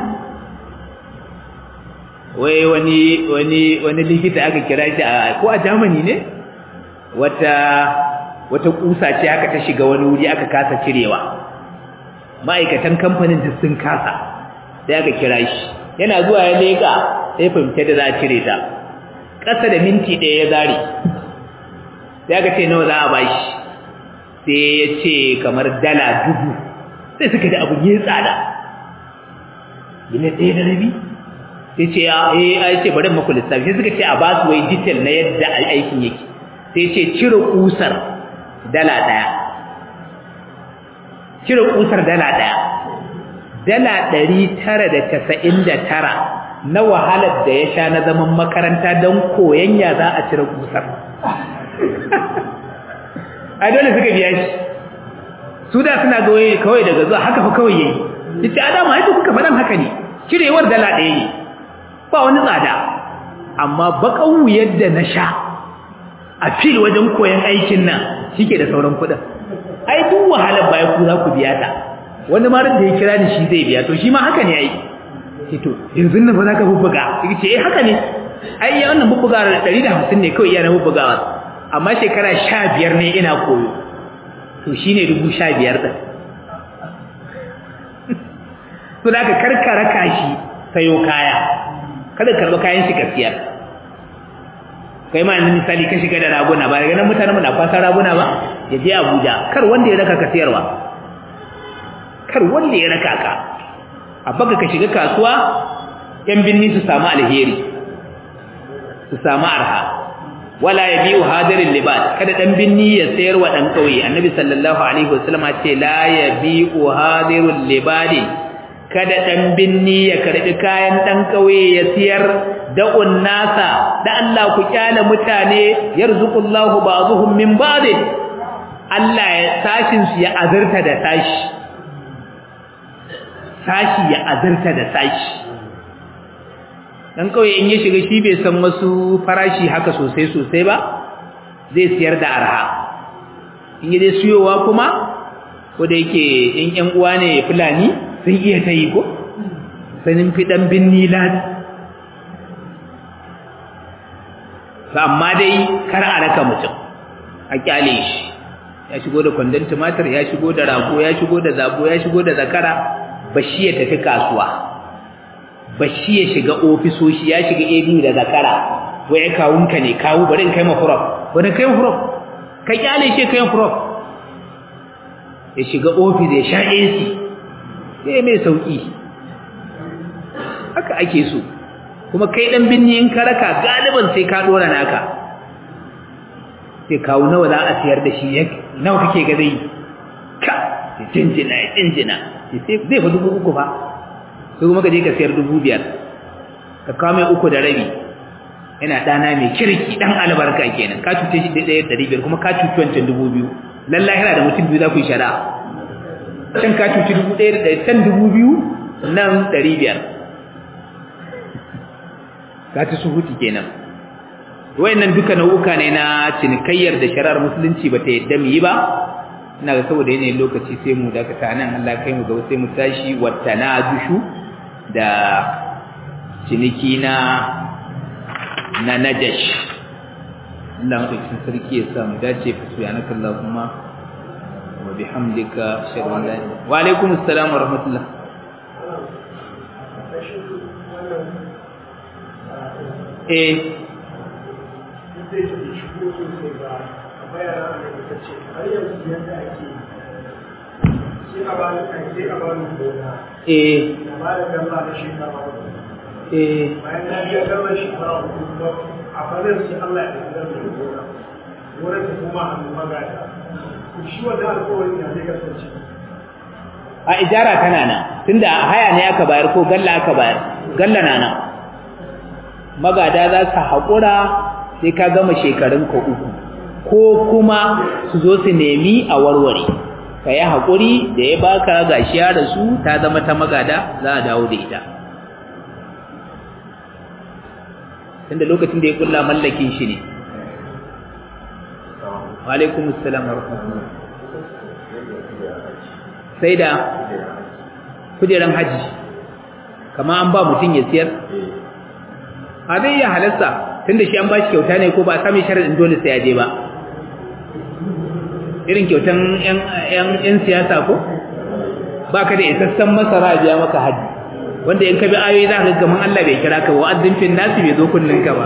wai wani wani wani likita aka kira shi a ko a Germany ne wata wata kusa ce aka ta shiga wani wuri aka kasa cirewa ma'aikatan kamfanin duk sun kasa sai aka kira shi yana zuwa ya leka sai fahimta da za a cire ta ƙasa da minti ɗaya ya zare sai aka ce nawa za a bashi sai ya ce kamar dala dubu sai suka da abu ya tsada gina ɗaya da rabi sai ce ya eh ce bari maku lissafi sai suka ce a ba su wai detail na yadda aikin yake sai ce cire kusar dala daya cire kusar dala daya dala ɗari tara da casa'in da tara na wahalar da ya sha na zaman makaranta don koyon ya za a cire kusar a dole suka biya shi su da suna goye kawai daga zuwa haka fa kawai yayi yace adama ai kuka faɗan haka ne cirewar dala ɗaya ne ba wani tsada amma bakan wuyar da na sha a fil wajen koyon aikin nan shike da sauran kuɗin ai duk wahalar baya ku za ku biya ta wani ma da ya kira ni shi zai biya to shi ma haka ne ai ce to yanzu nan ba za ka bubbuga ce eh haka ne ai ya wannan bubbuga 150 ne kawai iya na bubbugawa amma shekara 15 ne ina koyo to shine 15 din to da ka karkara kashi sayo kaya kada karba kayan shi kasiyar kai ma yanzu misali ka shiga da raguna ba daga nan mutanen mu na fasa raguna ba ya je Abuja kar wanda ya raka ka siyarwa kar wanda ya raka ka a baka ka shiga kasuwa yan binni su samu alheri su samu arha wala yabiu hadirin libad kada dan binni ya sayar wa dan kauye annabi sallallahu alaihi wasallam ce la yabiu hadirul libadi kada dan binni ya karbi kayan dan kauye ya siyar da'un nasa da Allah ku kyale mutane yarzuqullahu ba'dhum min ba'd Allah ya sashin su ya azurta da sashi sashi ya azurta da sashi dan kauye in ya shiga shi bai san wasu farashi haka sosai sosai ba zai siyar da arha in yi dai siyowa kuma ko da yake in yan uwa ne fulani sun iya ta yi ko sanin fi dan binni ladi amma dai kar a raka mutum a kyale shi ya shigo da kwandon tumatir ya shigo da rago ya shigo da zabo ya shigo da zakara bashi ya tafi kasuwa bashi ya shiga ofisoshi ya shiga AB da zakara wai kawunka ne kawu bari in kai ma prof bari kai ma prof ka kyale shi kai ma prof ya shiga ofis ya sha AC sai mai sauki haka ake so kuma kai dan binni in ka raka galiban sai ka dora naka sai kawo nawa za a siyar da shi nawa kake ga zai ka jinjina jinjina sai zai fa dubu uku fa sai kuma ka je ka siyar dubu biyar ka kawo mai uku da rabi yana ɗana mai kirki ɗan albarka kenan ka cuce shi ɗaya ɗari biyar kuma ka cuci wancan dubu biyu lallai yana da mutum biyu za ku yi shari'a can ka cuci dubu ɗaya da ɗaya can dubu biyu nan ɗari biyar ka ci su huti kenan wayannan duka nau'uka ne na cinikayyar da shari'ar musulunci ba ta yadda mu yi ba ina ga saboda yanayin lokaci sai mu dakata nan Allah kai mu gaba sai mu tashi wattana dushu da ciniki na na najash Allah madaukakin sarki ya sa mu dace fa subhanaka allahumma wa bihamdika ashhadu an la ilaha wa alaikum assalam wa rahmatullah eh eh eh bayan na biya gama shekara hudu a fadar sai Allah ya fitar da gona wurin ta kuma hannu magada shi wanda alƙawarin ya zai kasance a ijara tana nan tunda haya ne aka bayar ko galla aka bayar galla na nan magada za su haƙura sai ka gama shekarun ka uku ko kuma su zo su nemi a warware ka yi haƙuri da ya baka gashi ya rasu ta zama ta magada za a dawo da ita tunda lokacin da ya kulla mallakin shi ne wa alaikum assalam wa rahmatullah sai da kujeran haji kama an ba mutum ya siyar a zai iya halasta tunda shi an ba shi kyauta ne ko ba a sami sharaɗin dole sai ya je ba irin kyautan 'yan siyasa ko ba ka da isassan masara biya maka haji wanda in ka bi ayoyi za ka gaman Allah bai kira ka wa azzin fil nasi bai zo kullun ka ba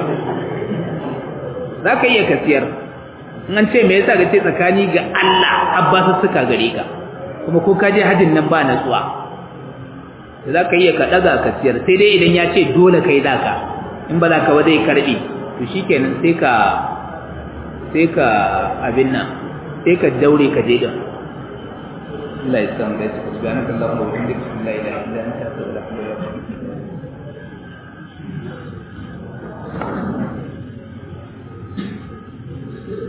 za ka iya kasiyar in an ce me yasa ka ce tsakani ga Allah abbasu suka gare ka kuma ko ka je hajin nan ba natsuwa za ka iya ka daga kasiyar sai dai idan ya ce dole kai zaka in ba za ka wadai karbi to shikenan sai ka sai ka abin nan sai ka daure ka je din Allah ya san gaskiya subhanakallahumma wa bihamdika la ilaha illa anta astaghfiruka wa atubu ilaik